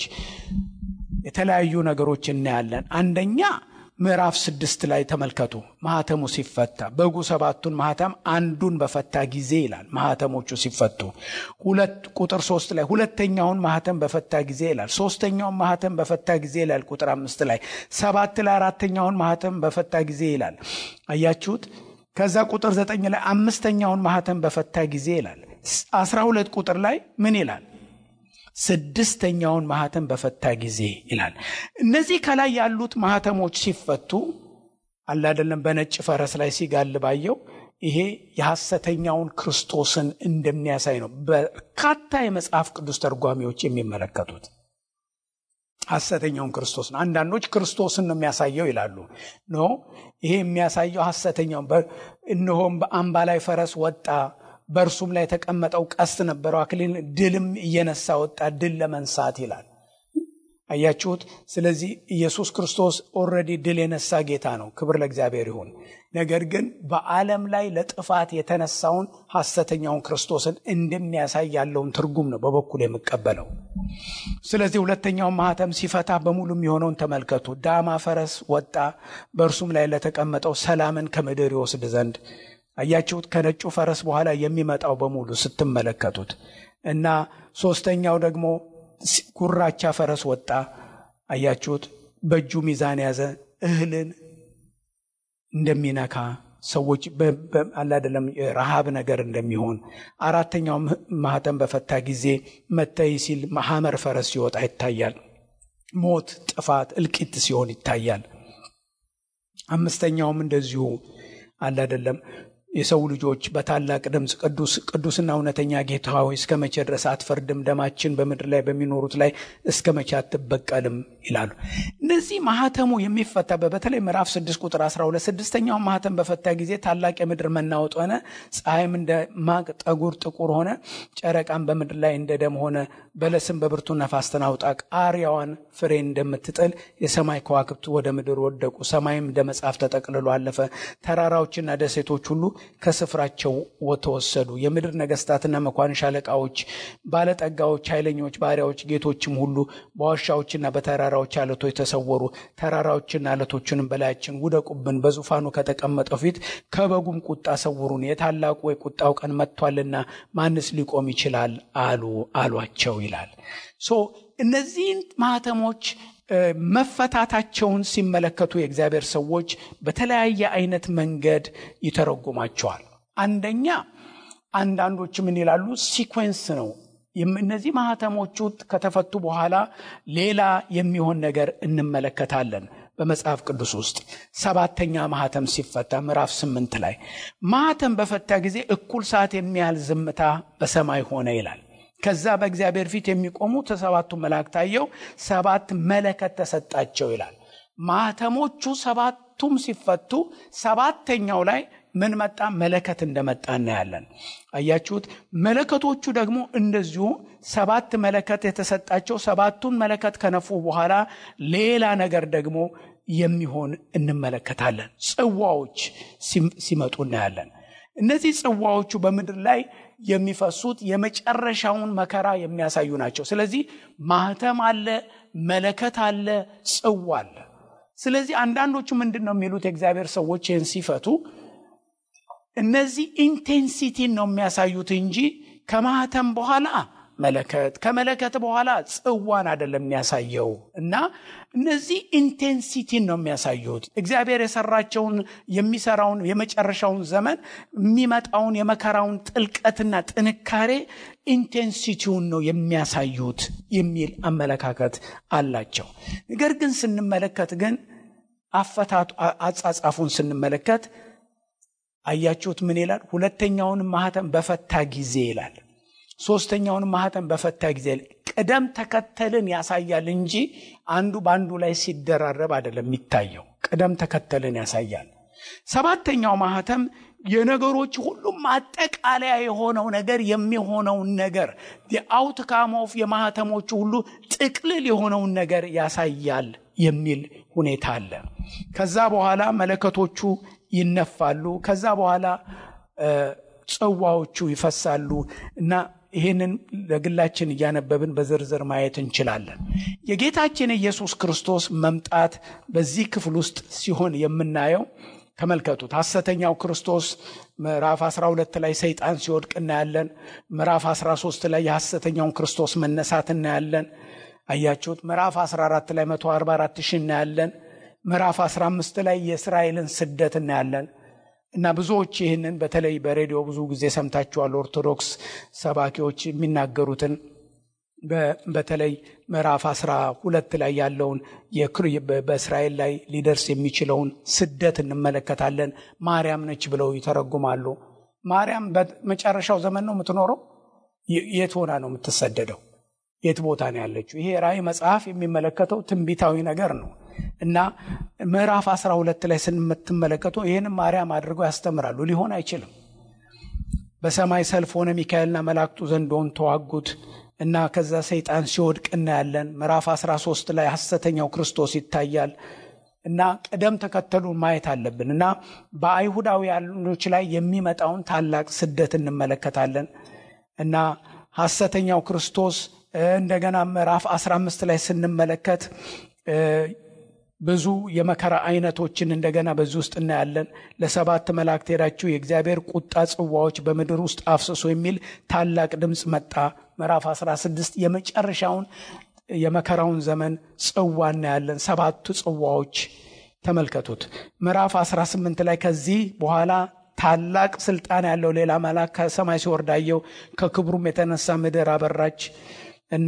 የተለያዩ ነገሮች እናያለን። አንደኛ ምዕራፍ ስድስት ላይ ተመልከቱ። ማህተሙ ሲፈታ በጉ ሰባቱን ማህተም አንዱን በፈታ ጊዜ ይላል። ማህተሞቹ ሲፈቱ ሁለት ቁጥር ሶስት ላይ ሁለተኛውን ማህተም በፈታ ጊዜ ይላል። ሶስተኛውን ማህተም በፈታ ጊዜ ይላል። ቁጥር አምስት ላይ ሰባት ላይ አራተኛውን ማህተም በፈታ ጊዜ ይላል። አያችሁት? ከዛ ቁጥር ዘጠኝ ላይ አምስተኛውን ማህተም በፈታ ጊዜ ይላል። አስራ ሁለት ቁጥር ላይ ምን ይላል? ስድስተኛውን ማህተም በፈታ ጊዜ ይላል። እነዚህ ከላይ ያሉት ማህተሞች ሲፈቱ አላደለም በነጭ ፈረስ ላይ ሲጋልባየው ይሄ የሐሰተኛውን ክርስቶስን እንደሚያሳይ ነው በርካታ የመጽሐፍ ቅዱስ ተርጓሚዎች የሚመለከቱት። ሐሰተኛውን ክርስቶስ ነው። አንዳንዶች ክርስቶስን ነው የሚያሳየው ይላሉ። ኖ ይሄ የሚያሳየው ሐሰተኛውን እነሆም በአምባ ላይ ፈረስ ወጣ በእርሱም ላይ የተቀመጠው ቀስት ነበረው፣ አክሊል ድልም እየነሳ ወጣ፣ ድል ለመንሳት ይላል። አያችሁት? ስለዚህ ኢየሱስ ክርስቶስ ኦልሬዲ ድል የነሳ ጌታ ነው። ክብር ለእግዚአብሔር ይሁን። ነገር ግን በዓለም ላይ ለጥፋት የተነሳውን ሐሰተኛውን ክርስቶስን እንደሚያሳይ ያለውን ትርጉም ነው በበኩል የምቀበለው። ስለዚህ ሁለተኛውን ማህተም ሲፈታ በሙሉ የሚሆነውን ተመልከቱ። ዳማ ፈረስ ወጣ፣ በእርሱም ላይ ለተቀመጠው ሰላምን ከምድር ይወስድ ዘንድ አያችሁት። ከነጩ ፈረስ በኋላ የሚመጣው በሙሉ ስትመለከቱት እና ሶስተኛው ደግሞ ጉራቻ ፈረስ ወጣ። አያችሁት። በእጁ ሚዛን ያዘ፣ እህልን እንደሚነካ ሰዎች አላደለም ረሃብ ነገር እንደሚሆን አራተኛው ማህተም በፈታ ጊዜ መተይ ሲል ሐመር ፈረስ ሲወጣ ይታያል። ሞት፣ ጥፋት፣ እልቂት ሲሆን ይታያል። አምስተኛውም እንደዚሁ አላደለም የሰው ልጆች በታላቅ ድምፅ ቅዱስ ቅዱስና እውነተኛ ጌታ ሆይ እስከ መቼ ድረስ አትፈርድም? ደማችን በምድር ላይ በሚኖሩት ላይ እስከ መቼ አትበቀልም? ይላሉ። እነዚህ ማህተሙ የሚፈታበት በተለይ ምዕራፍ 6 ቁጥር 12 ስድስተኛውን ማህተም በፈታ ጊዜ ታላቅ የምድር መናወጥ ሆነ፣ ፀሐይም እንደ ማቅ ጠጉር ጥቁር ሆነ፣ ጨረቃም በምድር ላይ እንደ ደም ሆነ፣ በለስም በብርቱ ነፋስ ተናውጣ ቃሪያዋን ፍሬ እንደምትጥል የሰማይ ከዋክብት ወደ ምድር ወደቁ፣ ሰማይም እንደ መጽሐፍ ተጠቅልሎ አለፈ፣ ተራራዎችና ደሴቶች ሁሉ ከስፍራቸው ተወሰዱ። የምድር ነገስታትና መኳንሽ አለቃዎች፣ ባለጠጋዎች፣ ኃይለኞች ባሪያዎች፣ ጌቶችም ሁሉ በዋሻዎችና በተራራዎች አለቶች ተሰወሩ። ተራራዎችና አለቶችንም በላያችን ውደቁብን፣ በዙፋኑ ከተቀመጠው ፊት ከበጉም ቁጣ ሰውሩን፣ የታላቁ የቁጣው ቀን መጥቷልና ማንስ ሊቆም ይችላል አሉ አሏቸው ይላል። ሶ እነዚህን ማህተሞች መፈታታቸውን ሲመለከቱ የእግዚአብሔር ሰዎች በተለያየ አይነት መንገድ ይተረጉማቸዋል። አንደኛ አንዳንዶች ምን ይላሉ? ሲኮንስ ነው። እነዚህ ማህተሞቹ ከተፈቱ በኋላ ሌላ የሚሆን ነገር እንመለከታለን። በመጽሐፍ ቅዱስ ውስጥ ሰባተኛ ማህተም ሲፈታ ምዕራፍ ስምንት ላይ ማህተም በፈታ ጊዜ እኩል ሰዓት የሚያህል ዝምታ በሰማይ ሆነ ይላል። ከዛ በእግዚአብሔር ፊት የሚቆሙ ሰባቱ መላእክት ታየው፣ ሰባት መለከት ተሰጣቸው ይላል። ማህተሞቹ ሰባቱም ሲፈቱ ሰባተኛው ላይ ምን መጣ? መለከት እንደመጣ እናያለን። አያችሁት? መለከቶቹ ደግሞ እንደዚሁ ሰባት መለከት የተሰጣቸው ሰባቱን መለከት ከነፉ በኋላ ሌላ ነገር ደግሞ የሚሆን እንመለከታለን። ጽዋዎች ሲመጡ እናያለን። እነዚህ ጽዋዎቹ በምድር ላይ የሚፈሱት የመጨረሻውን መከራ የሚያሳዩ ናቸው። ስለዚህ ማህተም አለ፣ መለከት አለ፣ ጽዋ አለ። ስለዚህ አንዳንዶቹ ምንድን ነው የሚሉት የእግዚአብሔር ሰዎች ይህን ሲፈቱ እነዚህ ኢንቴንሲቲን ነው የሚያሳዩት እንጂ ከማህተም በኋላ መለከት ከመለከት በኋላ ጽዋን አይደለም የሚያሳየው እና እነዚህ ኢንቴንሲቲን ነው የሚያሳዩት። እግዚአብሔር የሰራቸውን የሚሰራውን የመጨረሻውን ዘመን የሚመጣውን የመከራውን ጥልቀትና ጥንካሬ ኢንቴንሲቲውን ነው የሚያሳዩት የሚል አመለካከት አላቸው። ነገር ግን ስንመለከት ግን አፈታቱ አጻጻፉን ስንመለከት አያችሁት ምን ይላል? ሁለተኛውንም ማህተም በፈታ ጊዜ ይላል። ሶስተኛውን ማህተም በፈታ ጊዜ ቅደም ተከተልን ያሳያል እንጂ አንዱ በአንዱ ላይ ሲደራረብ አይደለም የሚታየው። ቅደም ተከተልን ያሳያል። ሰባተኛው ማህተም የነገሮች ሁሉም ማጠቃለያ የሆነው ነገር የሚሆነውን ነገር የአውትካም ኦፍ የማህተሞቹ ሁሉ ጥቅልል የሆነውን ነገር ያሳያል የሚል ሁኔታ አለ። ከዛ በኋላ መለከቶቹ ይነፋሉ። ከዛ በኋላ ጽዋዎቹ ይፈሳሉ እና ይህንን ለግላችን እያነበብን በዝርዝር ማየት እንችላለን። የጌታችን የኢየሱስ ክርስቶስ መምጣት በዚህ ክፍል ውስጥ ሲሆን የምናየው ተመልከቱት። ሐሰተኛው ክርስቶስ ምዕራፍ 12 ላይ ሰይጣን ሲወድቅ እናያለን። ምዕራፍ 13 ላይ የሐሰተኛውን ክርስቶስ መነሳት እናያለን። አያችሁት። ምዕራፍ 14 ላይ 144 ሺህ እናያለን። ምዕራፍ 15 ላይ የእስራኤልን ስደት እናያለን። እና ብዙዎች ይህንን በተለይ በሬዲዮ ብዙ ጊዜ ሰምታችኋል። ኦርቶዶክስ ሰባኪዎች የሚናገሩትን በተለይ ምዕራፍ አስራ ሁለት ላይ ያለውን በእስራኤል ላይ ሊደርስ የሚችለውን ስደት እንመለከታለን። ማርያም ነች ብለው ይተረጉማሉ። ማርያም በመጨረሻው ዘመን ነው የምትኖረው? የት ሆና ነው የምትሰደደው? የት ቦታ ነው ያለችው? ይሄ ራእይ መጽሐፍ የሚመለከተው ትንቢታዊ ነገር ነው እና ምዕራፍ 12 ላይ ስንምትመለከቱ ይህንም ማርያም አድርገው ያስተምራሉ። ሊሆን አይችልም። በሰማይ ሰልፍ ሆነ፣ ሚካኤልና መላእክቱ ዘንዶን ተዋጉት እና ከዛ ሰይጣን ሲወድቅ እናያለን። ምዕራፍ 13 ላይ ሐሰተኛው ክርስቶስ ይታያል እና ቅደም ተከተሉን ማየት አለብን እና በአይሁዳውያኖች ላይ የሚመጣውን ታላቅ ስደት እንመለከታለን እና ሐሰተኛው ክርስቶስ እንደገና ምዕራፍ 15 ላይ ስንመለከት ብዙ የመከራ አይነቶችን እንደገና በዚህ ውስጥ እናያለን። ለሰባት መላእክት ሄዳችሁ የእግዚአብሔር ቁጣ ጽዋዎች በምድር ውስጥ አፍስሶ የሚል ታላቅ ድምፅ መጣ። ምዕራፍ 16 የመጨረሻውን የመከራውን ዘመን ጽዋ እናያለን። ሰባቱ ጽዋዎች ተመልከቱት። ምዕራፍ 18 ላይ ከዚህ በኋላ ታላቅ ስልጣን ያለው ሌላ መልአክ ከሰማይ ሲወርድ አየሁ። ከክብሩም የተነሳ ምድር አበራች እና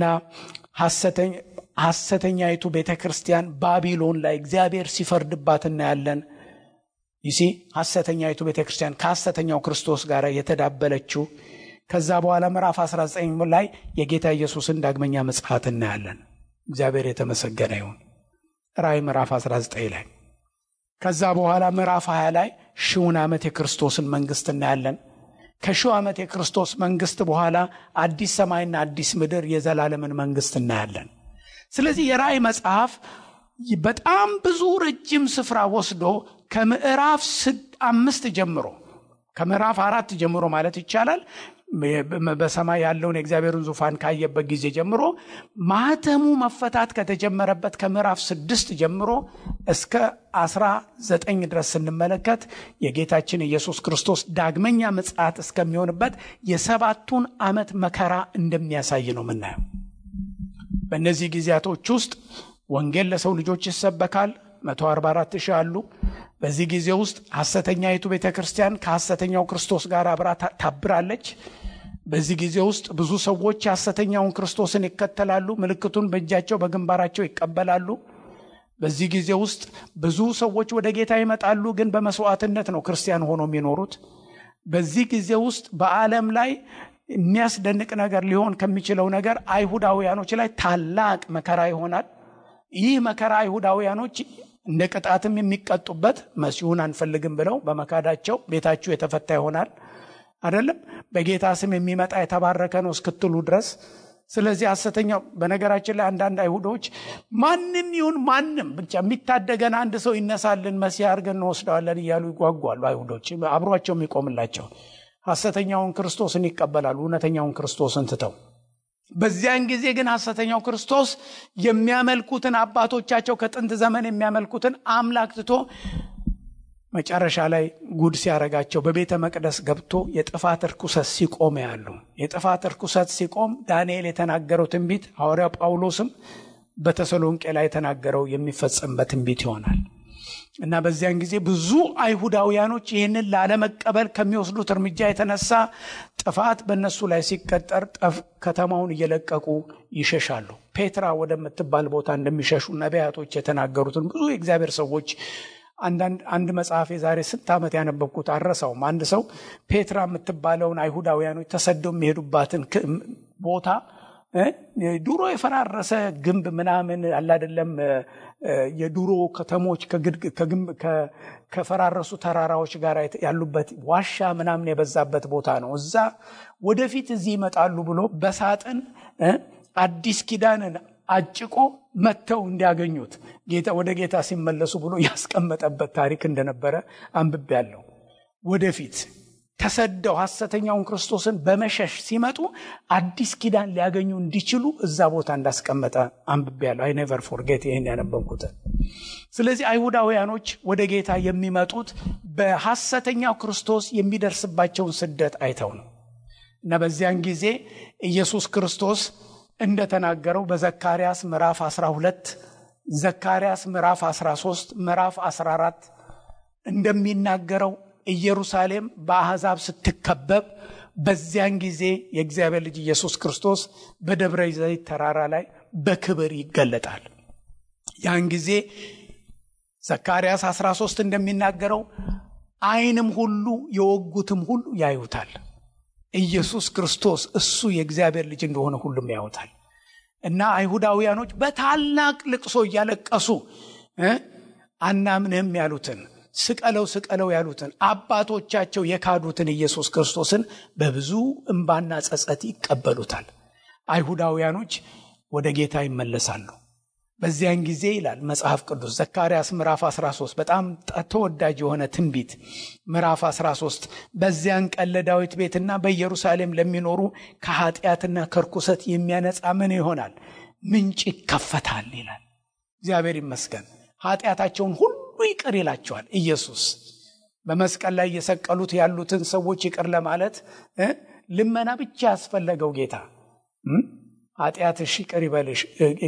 ሐሰተኛይቱ ቤተ ክርስቲያን ባቢሎን ላይ እግዚአብሔር ሲፈርድባት እናያለን። ይሲ ሐሰተኛይቱ ቤተ ክርስቲያን ከሐሰተኛው ክርስቶስ ጋር የተዳበለችው ከዛ በኋላ ምዕራፍ 19 ላይ የጌታ ኢየሱስን ዳግመኛ ምጽአት እናያለን። እግዚአብሔር የተመሰገነ ይሁን። ራእይ ምዕራፍ 19 ላይ ከዛ በኋላ ምዕራፍ 20 ላይ ሺውን ዓመት የክርስቶስን መንግሥት እናያለን። ከሺው ዓመት የክርስቶስ መንግሥት በኋላ አዲስ ሰማይና አዲስ ምድር የዘላለምን መንግሥት እናያለን። ስለዚህ የራእይ መጽሐፍ በጣም ብዙ ረጅም ስፍራ ወስዶ ከምዕራፍ አምስት ጀምሮ ከምዕራፍ አራት ጀምሮ ማለት ይቻላል በሰማይ ያለውን የእግዚአብሔርን ዙፋን ካየበት ጊዜ ጀምሮ ማህተሙ መፈታት ከተጀመረበት ከምዕራፍ ስድስት ጀምሮ እስከ አስራ ዘጠኝ ድረስ ስንመለከት የጌታችን ኢየሱስ ክርስቶስ ዳግመኛ ምጽአት እስከሚሆንበት የሰባቱን ዓመት መከራ እንደሚያሳይ ነው የምናየው። በእነዚህ ጊዜያቶች ውስጥ ወንጌል ለሰው ልጆች ይሰበካል። 144 ሺህ አሉ። በዚህ ጊዜ ውስጥ ሐሰተኛይቱ ቤተ ክርስቲያን ከሐሰተኛው ክርስቶስ ጋር አብራ ታብራለች። በዚህ ጊዜ ውስጥ ብዙ ሰዎች የሐሰተኛውን ክርስቶስን ይከተላሉ። ምልክቱን በእጃቸው በግንባራቸው ይቀበላሉ። በዚህ ጊዜ ውስጥ ብዙ ሰዎች ወደ ጌታ ይመጣሉ፣ ግን በመስዋዕትነት ነው ክርስቲያን ሆኖ የሚኖሩት። በዚህ ጊዜ ውስጥ በዓለም ላይ የሚያስደንቅ ነገር ሊሆን ከሚችለው ነገር አይሁዳውያኖች ላይ ታላቅ መከራ ይሆናል። ይህ መከራ አይሁዳውያኖች እንደ ቅጣትም የሚቀጡበት መሲሁን አንፈልግም ብለው በመካዳቸው ቤታችሁ የተፈታ ይሆናል። አይደለም በጌታ ስም የሚመጣ የተባረከ ነው እስክትሉ ድረስ። ስለዚህ ሐሰተኛው በነገራችን ላይ አንዳንድ አይሁዶች ማንም ይሁን ማንም ብቻ የሚታደገን አንድ ሰው ይነሳልን መሲህ አድርገን እንወስደዋለን እያሉ ይጓጓሉ። አይሁዶች አብሯቸው የሚቆምላቸው ሐሰተኛውን ክርስቶስን ይቀበላሉ፣ እውነተኛውን ክርስቶስን ትተው በዚያን ጊዜ ግን ሐሰተኛው ክርስቶስ የሚያመልኩትን አባቶቻቸው ከጥንት ዘመን የሚያመልኩትን አምላክ ትቶ መጨረሻ ላይ ጉድ ሲያረጋቸው በቤተ መቅደስ ገብቶ የጥፋት እርኩሰት ሲቆም ያሉ የጥፋት እርኩሰት ሲቆም ዳንኤል የተናገረው ትንቢት ሐዋርያው ጳውሎስም በተሰሎንቄ ላይ የተናገረው የሚፈጸምበት ትንቢት ይሆናል እና በዚያን ጊዜ ብዙ አይሁዳውያኖች ይህንን ላለመቀበል ከሚወስዱት እርምጃ የተነሳ ጥፋት በእነሱ ላይ ሲቀጠር ከተማውን እየለቀቁ ይሸሻሉ። ፔትራ ወደምትባል ቦታ እንደሚሸሹ ነቢያቶች የተናገሩትን ብዙ የእግዚአብሔር ሰዎች አንድ መጽሐፍ የዛሬ ስንት ዓመት ያነበብኩት አረሳውም። አንድ ሰው ፔትራ የምትባለውን አይሁዳውያኖች ተሰደው የሚሄዱባትን ቦታ ድሮ የፈራረሰ ግንብ ምናምን አላደለም የድሮ ከተሞች ከፈራረሱ ተራራዎች ጋር ያሉበት ዋሻ ምናምን የበዛበት ቦታ ነው። እዛ ወደፊት እዚህ ይመጣሉ ብሎ በሳጥን አዲስ ኪዳንን አጭቆ መጥተው እንዲያገኙት ጌታ ወደ ጌታ ሲመለሱ ብሎ ያስቀመጠበት ታሪክ እንደነበረ አንብቤያለሁ። ወደፊት ተሰደው ሐሰተኛውን ክርስቶስን በመሸሽ ሲመጡ አዲስ ኪዳን ሊያገኙ እንዲችሉ እዛ ቦታ እንዳስቀመጠ አንብቤያለሁ። አይ ኔቨር ፎርጌት ይህን ያነበብኩትን። ስለዚህ አይሁዳውያኖች ወደ ጌታ የሚመጡት በሐሰተኛው ክርስቶስ የሚደርስባቸውን ስደት አይተው ነው እና በዚያን ጊዜ ኢየሱስ ክርስቶስ እንደተናገረው በዘካርያስ ምዕራፍ 12 ዘካርያስ ምዕራፍ 13 ምዕራፍ 14 እንደሚናገረው ኢየሩሳሌም በአሕዛብ ስትከበብ በዚያን ጊዜ የእግዚአብሔር ልጅ ኢየሱስ ክርስቶስ በደብረ ዘይት ተራራ ላይ በክብር ይገለጣል። ያን ጊዜ ዘካርያስ 13 እንደሚናገረው ዓይንም ሁሉ የወጉትም ሁሉ ያዩታል። ኢየሱስ ክርስቶስ እሱ የእግዚአብሔር ልጅ እንደሆነ ሁሉም ያዩታል። እና አይሁዳውያኖች በታላቅ ልቅሶ እያለቀሱ አናምንህም ያሉትን ስቀለው ስቀለው ያሉትን አባቶቻቸው የካዱትን ኢየሱስ ክርስቶስን በብዙ እምባና ጸጸት ይቀበሉታል። አይሁዳውያኖች ወደ ጌታ ይመለሳሉ። በዚያን ጊዜ ይላል መጽሐፍ ቅዱስ ዘካርያስ ምዕራፍ 13 በጣም ተወዳጅ የሆነ ትንቢት ምዕራፍ 13 በዚያን ቀን ለዳዊት ቤትና በኢየሩሳሌም ለሚኖሩ ከኃጢአትና ከርኩሰት የሚያነጻ ምን ይሆናል? ምንጭ ይከፈታል ይላል። እግዚአብሔር ይመስገን። ኃጢአታቸውን ሁሉ ይቅር ይላቸዋል። ኢየሱስ በመስቀል ላይ እየሰቀሉት ያሉትን ሰዎች ይቅር ለማለት ልመና ብቻ ያስፈለገው ጌታ ኃጢአትሽ ይቅር ይበልሽ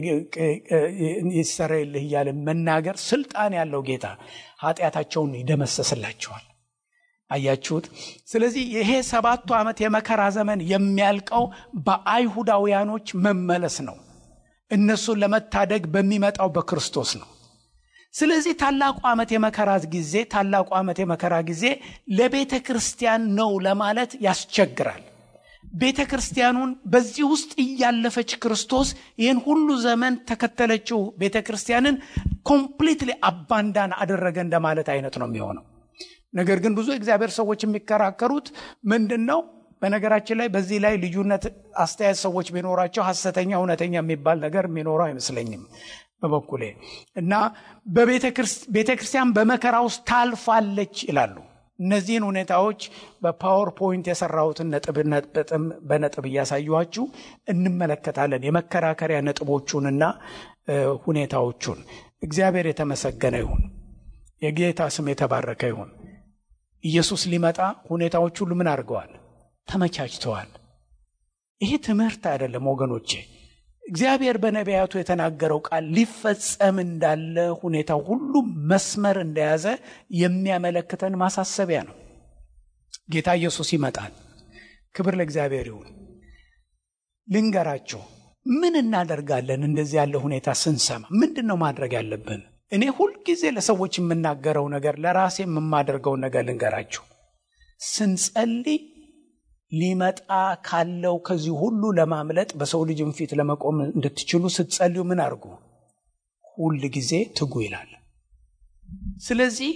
ይሰረይልህ እያለ መናገር ስልጣን ያለው ጌታ ኃጢአታቸውን ይደመሰስላቸዋል። አያችሁት? ስለዚህ ይሄ ሰባቱ ዓመት የመከራ ዘመን የሚያልቀው በአይሁዳውያኖች መመለስ ነው። እነሱን ለመታደግ በሚመጣው በክርስቶስ ነው። ስለዚህ ታላቁ ዓመት የመከራ ጊዜ ታላቁ ዓመት የመከራ ጊዜ ለቤተ ክርስቲያን ነው ለማለት ያስቸግራል። ቤተ ክርስቲያኑን በዚህ ውስጥ እያለፈች ክርስቶስ ይህን ሁሉ ዘመን ተከተለችው ቤተ ክርስቲያንን ኮምፕሊትሊ አባንዳን አደረገ እንደማለት አይነት ነው የሚሆነው። ነገር ግን ብዙ እግዚአብሔር ሰዎች የሚከራከሩት ምንድን ነው? በነገራችን ላይ በዚህ ላይ ልዩነት አስተያየት ሰዎች ቢኖራቸው ሐሰተኛ እውነተኛ የሚባል ነገር የሚኖረው አይመስለኝም በበኩሌ እና በቤተ ክርስቲያን በመከራ ውስጥ ታልፋለች ይላሉ። እነዚህን ሁኔታዎች በፓወርፖይንት የሰራሁትን ነጥብ በነጥብ እያሳዩኋችሁ እንመለከታለን። የመከራከሪያ ነጥቦቹንና ሁኔታዎቹን። እግዚአብሔር የተመሰገነ ይሁን። የጌታ ስም የተባረከ ይሁን። ኢየሱስ ሊመጣ ሁኔታዎች ሁሉ ምን አድርገዋል? ተመቻችተዋል። ይሄ ትምህርት አይደለም ወገኖቼ። እግዚአብሔር በነቢያቱ የተናገረው ቃል ሊፈጸም እንዳለ ሁኔታው ሁሉ መስመር እንደያዘ የሚያመለክተን ማሳሰቢያ ነው። ጌታ ኢየሱስ ይመጣል። ክብር ለእግዚአብሔር ይሁን። ልንገራቸው፣ ምን እናደርጋለን? እንደዚህ ያለ ሁኔታ ስንሰማ ምንድን ነው ማድረግ ያለብን? እኔ ሁልጊዜ ለሰዎች የምናገረው ነገር ለራሴ የማደርገውን ነገር ልንገራችሁ። ስንጸልይ ሊመጣ ካለው ከዚህ ሁሉ ለማምለጥ በሰው ልጅም ፊት ለመቆም እንድትችሉ ስትጸልዩ ምን አድርጉ? ሁል ጊዜ ትጉ ይላል። ስለዚህ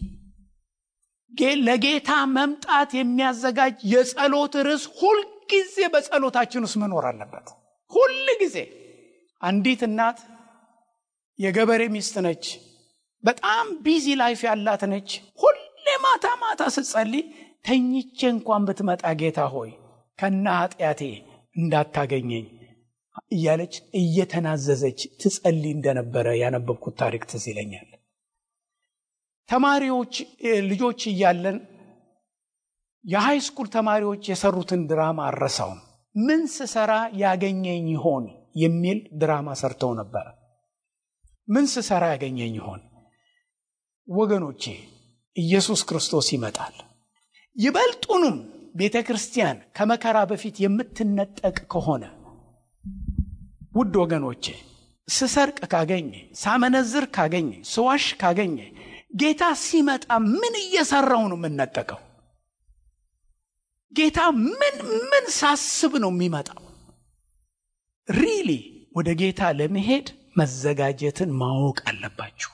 ለጌታ መምጣት የሚያዘጋጅ የጸሎት ርዕስ ሁልጊዜ በጸሎታችን ውስጥ መኖር አለበት። ሁል ጊዜ አንዲት እናት የገበሬ ሚስት ነች። በጣም ቢዚ ላይፍ ያላት ነች። ሁሌ ማታ ማታ ስትጸልይ ተኝቼ እንኳን ብትመጣ ጌታ ሆይ ከና ኃጢአቴ እንዳታገኘኝ እያለች እየተናዘዘች ትጸልይ እንደነበረ ያነበብኩት ታሪክ ትዝ ይለኛል። ተማሪዎች ልጆች እያለን የሃይ ስኩል ተማሪዎች የሰሩትን ድራማ አረሳውም። ምን ስሰራ ያገኘኝ ይሆን የሚል ድራማ ሰርተው ነበረ። ምን ስሰራ ያገኘኝ ይሆን? ወገኖቼ ኢየሱስ ክርስቶስ ይመጣል። ይበልጡንም ቤተ ክርስቲያን ከመከራ በፊት የምትነጠቅ ከሆነ ውድ ወገኖቼ ስሰርቅ ካገኘ፣ ሳመነዝር ካገኘ፣ ስዋሽ ካገኘ ጌታ ሲመጣ ምን እየሰራው ነው የምነጠቀው? ጌታ ምን ምን ሳስብ ነው የሚመጣው? ሪሊ ወደ ጌታ ለመሄድ መዘጋጀትን ማወቅ አለባችሁ።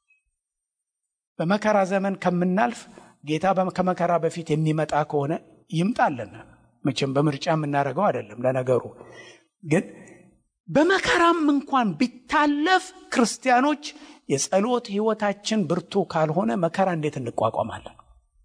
በመከራ ዘመን ከምናልፍ ጌታ ከመከራ በፊት የሚመጣ ከሆነ ይምጣልን። መቼም በምርጫ የምናደርገው አይደለም። ለነገሩ ግን በመከራም እንኳን ቢታለፍ ክርስቲያኖች የጸሎት ሕይወታችን ብርቱ ካልሆነ መከራ እንዴት እንቋቋማለን?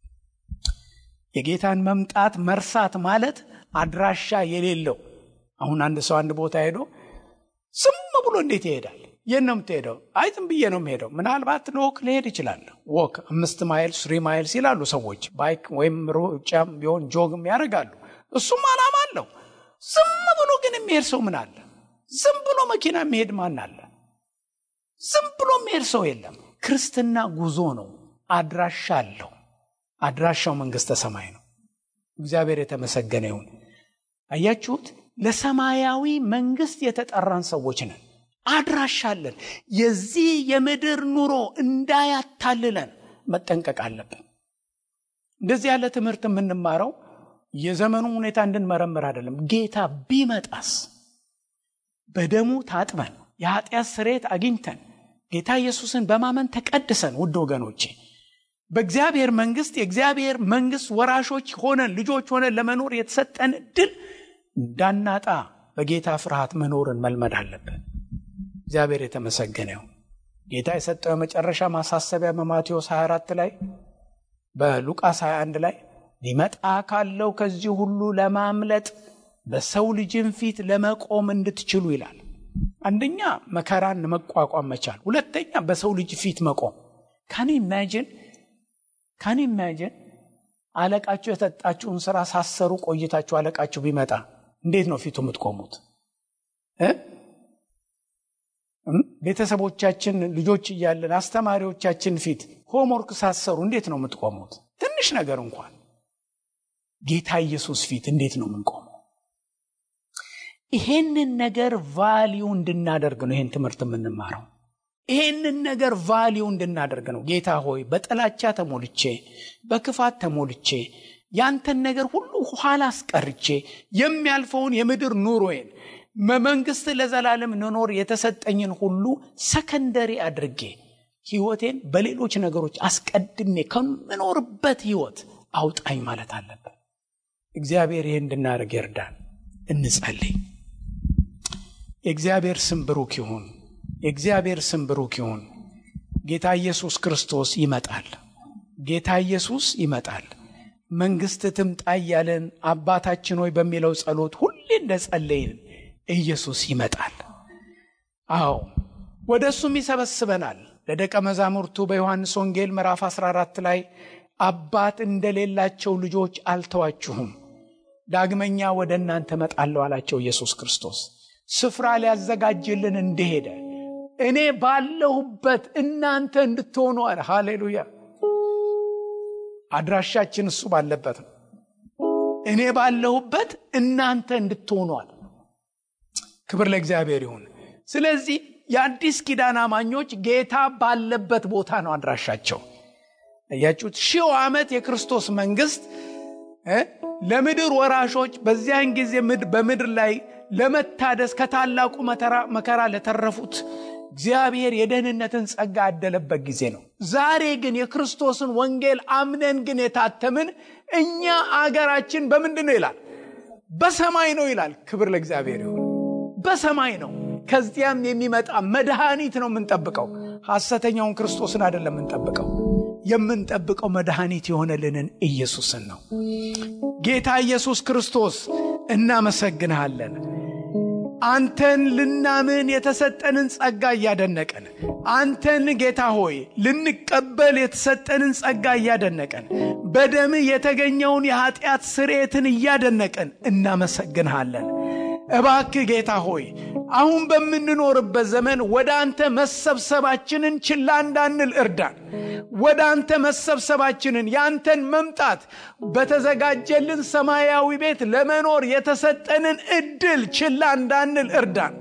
የጌታን መምጣት መርሳት ማለት አድራሻ የሌለው አሁን አንድ ሰው አንድ ቦታ ሄዶ ዝም ብሎ እንዴት ይሄዳል? የት ነው የምትሄደው? አይ ዝም ብዬ ነው የምሄደው። ምናልባት ለወክ ሊሄድ ይችላል። ወክ አምስት ማይልስ ስሪ ማይልስ ይላሉ ሰዎች። ባይክ ወይም ሩጫም ቢሆን ጆግም ያደርጋሉ። እሱም አላማ አለው። ዝም ብሎ ግን የሚሄድ ሰው ምን አለ? ዝም ብሎ መኪና የሚሄድ ማን አለ? ዝም ብሎ የሚሄድ ሰው የለም። ክርስትና ጉዞ ነው። አድራሻ አለው። አድራሻው መንግስተ ሰማይ ነው። እግዚአብሔር የተመሰገነ ይሁን። አያችሁት? ለሰማያዊ መንግስት የተጠራን ሰዎች ነን። አድራሻ አለን። የዚህ የምድር ኑሮ እንዳያታልለን መጠንቀቅ አለብን። እንደዚህ ያለ ትምህርት የምንማረው የዘመኑ ሁኔታ እንድንመረምር አይደለም። ጌታ ቢመጣስ በደሙ ታጥበን የኃጢአት ስርየት አግኝተን ጌታ ኢየሱስን በማመን ተቀድሰን፣ ውድ ወገኖቼ በእግዚአብሔር መንግስት የእግዚአብሔር መንግስት ወራሾች ሆነን ልጆች ሆነን ለመኖር የተሰጠን እድል እንዳናጣ በጌታ ፍርሃት መኖርን መልመድ አለብን። እግዚአብሔር የተመሰገነ ይሁን። ጌታ የሰጠው የመጨረሻ ማሳሰቢያ በማቴዎስ 24 ላይ በሉቃስ 21 ላይ ሊመጣ ካለው ከዚህ ሁሉ ለማምለጥ በሰው ልጅን ፊት ለመቆም እንድትችሉ ይላል። አንደኛ መከራን መቋቋም መቻል፣ ሁለተኛ በሰው ልጅ ፊት መቆም። ካን ኢማጂን ካን ኢማጂን አለቃችሁ የሰጣችሁን ስራ ሳሰሩ ቆይታችሁ አለቃችሁ ቢመጣ እንዴት ነው ፊቱ የምትቆሙት? ቤተሰቦቻችን ልጆች እያለን አስተማሪዎቻችን ፊት ሆምወርክ ሳሰሩ እንዴት ነው የምትቆሙት? ትንሽ ነገር እንኳን ጌታ ኢየሱስ ፊት እንዴት ነው የምንቆመው? ይሄንን ነገር ቫሊዩ እንድናደርግ ነው ይሄን ትምህርት የምንማረው። ይሄንን ነገር ቫሊዩ እንድናደርግ ነው። ጌታ ሆይ በጥላቻ ተሞልቼ በክፋት ተሞልቼ ያንተን ነገር ሁሉ ኋላ አስቀርቼ የሚያልፈውን የምድር ኑሮዬን በመንግስት ለዘላለም ንኖር የተሰጠኝን ሁሉ ሰከንደሪ አድርጌ ህይወቴን በሌሎች ነገሮች አስቀድሜ ከምኖርበት ህይወት አውጣኝ ማለት አለብን። እግዚአብሔር ይህ እንድናደርግ ይርዳን። እንጸልይ። የእግዚአብሔር ስም ብሩክ ይሁን። የእግዚአብሔር ስም ብሩክ ይሁን። ጌታ ኢየሱስ ክርስቶስ ይመጣል። ጌታ ኢየሱስ ይመጣል። መንግስት ትምጣ እያለን አባታችን ሆይ በሚለው ጸሎት ሁሌ እንደ ጸለይን ኢየሱስ ይመጣል። አዎ ወደ እሱም ይሰበስበናል። ለደቀ መዛሙርቱ በዮሐንስ ወንጌል ምዕራፍ 14 ላይ አባት እንደሌላቸው ልጆች አልተዋችሁም፣ ዳግመኛ ወደ እናንተ መጣለሁ አላቸው ኢየሱስ ክርስቶስ። ስፍራ ሊያዘጋጅልን እንደሄደ እኔ ባለሁበት እናንተ እንድትሆኑ አለ። ሃሌሉያ! አድራሻችን እሱ ባለበት ነው። እኔ ባለሁበት እናንተ እንድትሆኑ አለ። ክብር ለእግዚአብሔር ይሁን። ስለዚህ የአዲስ ኪዳን አማኞች ጌታ ባለበት ቦታ ነው አድራሻቸው። እያችሁት ሺው ዓመት የክርስቶስ መንግስት ለምድር ወራሾች በዚያን ጊዜ በምድር ላይ ለመታደስ ከታላቁ መከራ ለተረፉት እግዚአብሔር የደህንነትን ጸጋ ያደለበት ጊዜ ነው። ዛሬ ግን የክርስቶስን ወንጌል አምነን ግን የታተምን እኛ አገራችን በምንድን ነው ይላል? በሰማይ ነው ይላል። ክብር ለእግዚአብሔር ይሁን። በሰማይ ነው። ከዚያም የሚመጣ መድኃኒት ነው የምንጠብቀው። ሐሰተኛውን ክርስቶስን አይደለም የምንጠብቀው። የምንጠብቀው መድኃኒት የሆነልንን ኢየሱስን ነው። ጌታ ኢየሱስ ክርስቶስ እናመሰግንሃለን። አንተን ልናምን የተሰጠንን ጸጋ እያደነቀን አንተን ጌታ ሆይ ልንቀበል የተሰጠንን ጸጋ እያደነቀን በደምህ የተገኘውን የኃጢአት ስርየትን እያደነቀን እናመሰግንሃለን። እባክህ ጌታ ሆይ አሁን በምንኖርበት ዘመን ወደ አንተ መሰብሰባችንን ችላ እንዳንል እርዳን። ወደ አንተ መሰብሰባችንን የአንተን መምጣት በተዘጋጀልን ሰማያዊ ቤት ለመኖር የተሰጠንን እድል ችላ እንዳንል እርዳን።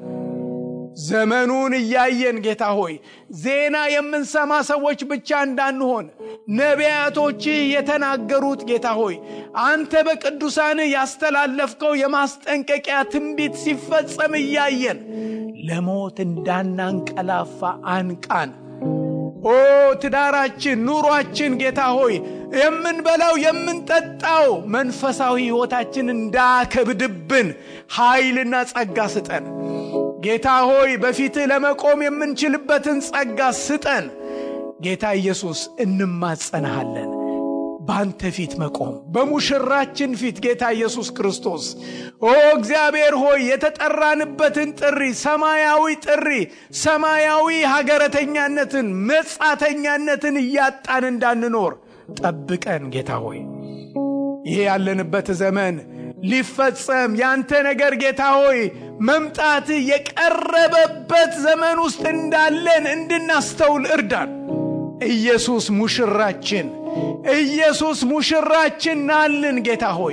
ዘመኑን እያየን ጌታ ሆይ ዜና የምንሰማ ሰዎች ብቻ እንዳንሆን ነቢያቶች የተናገሩት ጌታ ሆይ አንተ በቅዱሳን ያስተላለፍከው የማስጠንቀቂያ ትንቢት ሲፈጸም እያየን ለሞት እንዳናንቀላፋ አንቃን። ኦ ትዳራችን፣ ኑሯችን ጌታ ሆይ የምንበላው የምንጠጣው መንፈሳዊ ሕይወታችን እንዳከብድብን ኃይልና ጸጋ ስጠን። ጌታ ሆይ በፊትህ ለመቆም የምንችልበትን ጸጋ ስጠን። ጌታ ኢየሱስ እንማጸንሃለን። በአንተ ፊት መቆም በሙሽራችን ፊት ጌታ ኢየሱስ ክርስቶስ ኦ እግዚአብሔር ሆይ የተጠራንበትን ጥሪ ሰማያዊ ጥሪ ሰማያዊ ሀገረተኛነትን መጻተኛነትን እያጣን እንዳንኖር ጠብቀን ጌታ ሆይ ይሄ ያለንበት ዘመን ሊፈጸም ያንተ ነገር ጌታ ሆይ መምጣት የቀረበበት ዘመን ውስጥ እንዳለን እንድናስተውል እርዳን። ኢየሱስ ሙሽራችን ኢየሱስ ሙሽራችን ናልን ጌታ ሆይ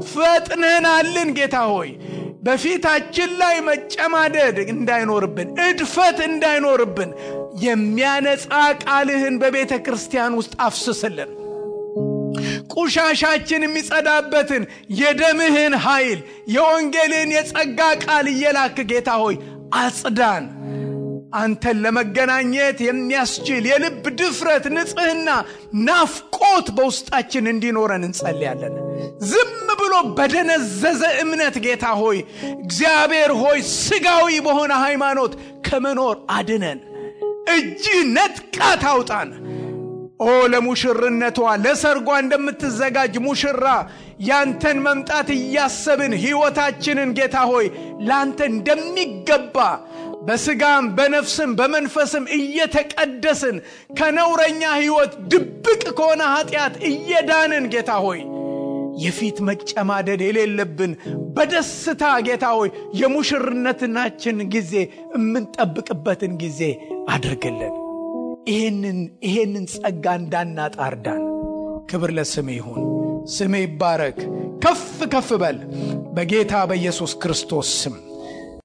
ፈጥነናልን ጌታ ሆይ በፊታችን ላይ መጨማደድ እንዳይኖርብን እድፈት እንዳይኖርብን የሚያነጻ ቃልህን በቤተ ክርስቲያን ውስጥ አፍስስልን ቁሻሻችን የሚጸዳበትን የደምህን ኃይል የወንጌልን የጸጋ ቃል እየላክ ጌታ ሆይ አጽዳን አንተን ለመገናኘት የሚያስችል የልብ ድፍረት፣ ንጽህና፣ ናፍቆት በውስጣችን እንዲኖረን እንጸልያለን። ዝም ብሎ በደነዘዘ እምነት ጌታ ሆይ እግዚአብሔር ሆይ ስጋዊ በሆነ ሃይማኖት ከመኖር አድነን። እጅ ነጥቃ ታውጣን። ኦ ለሙሽርነቷ ለሰርጓ እንደምትዘጋጅ ሙሽራ ያንተን መምጣት እያሰብን ሕይወታችንን ጌታ ሆይ ለአንተ እንደሚገባ በስጋም በነፍስም በመንፈስም እየተቀደስን ከነውረኛ ሕይወት ድብቅ ከሆነ ኃጢአት እየዳንን ጌታ ሆይ የፊት መጨማደድ የሌለብን በደስታ ጌታ ሆይ የሙሽርነትናችን ጊዜ የምንጠብቅበትን ጊዜ አድርግልን። ይህንን ይህንን ጸጋ እንዳናጣ እርዳን። ክብር ለስሜ ይሁን። ስሜ ይባረክ። ከፍ ከፍ በል በጌታ በኢየሱስ ክርስቶስ ስም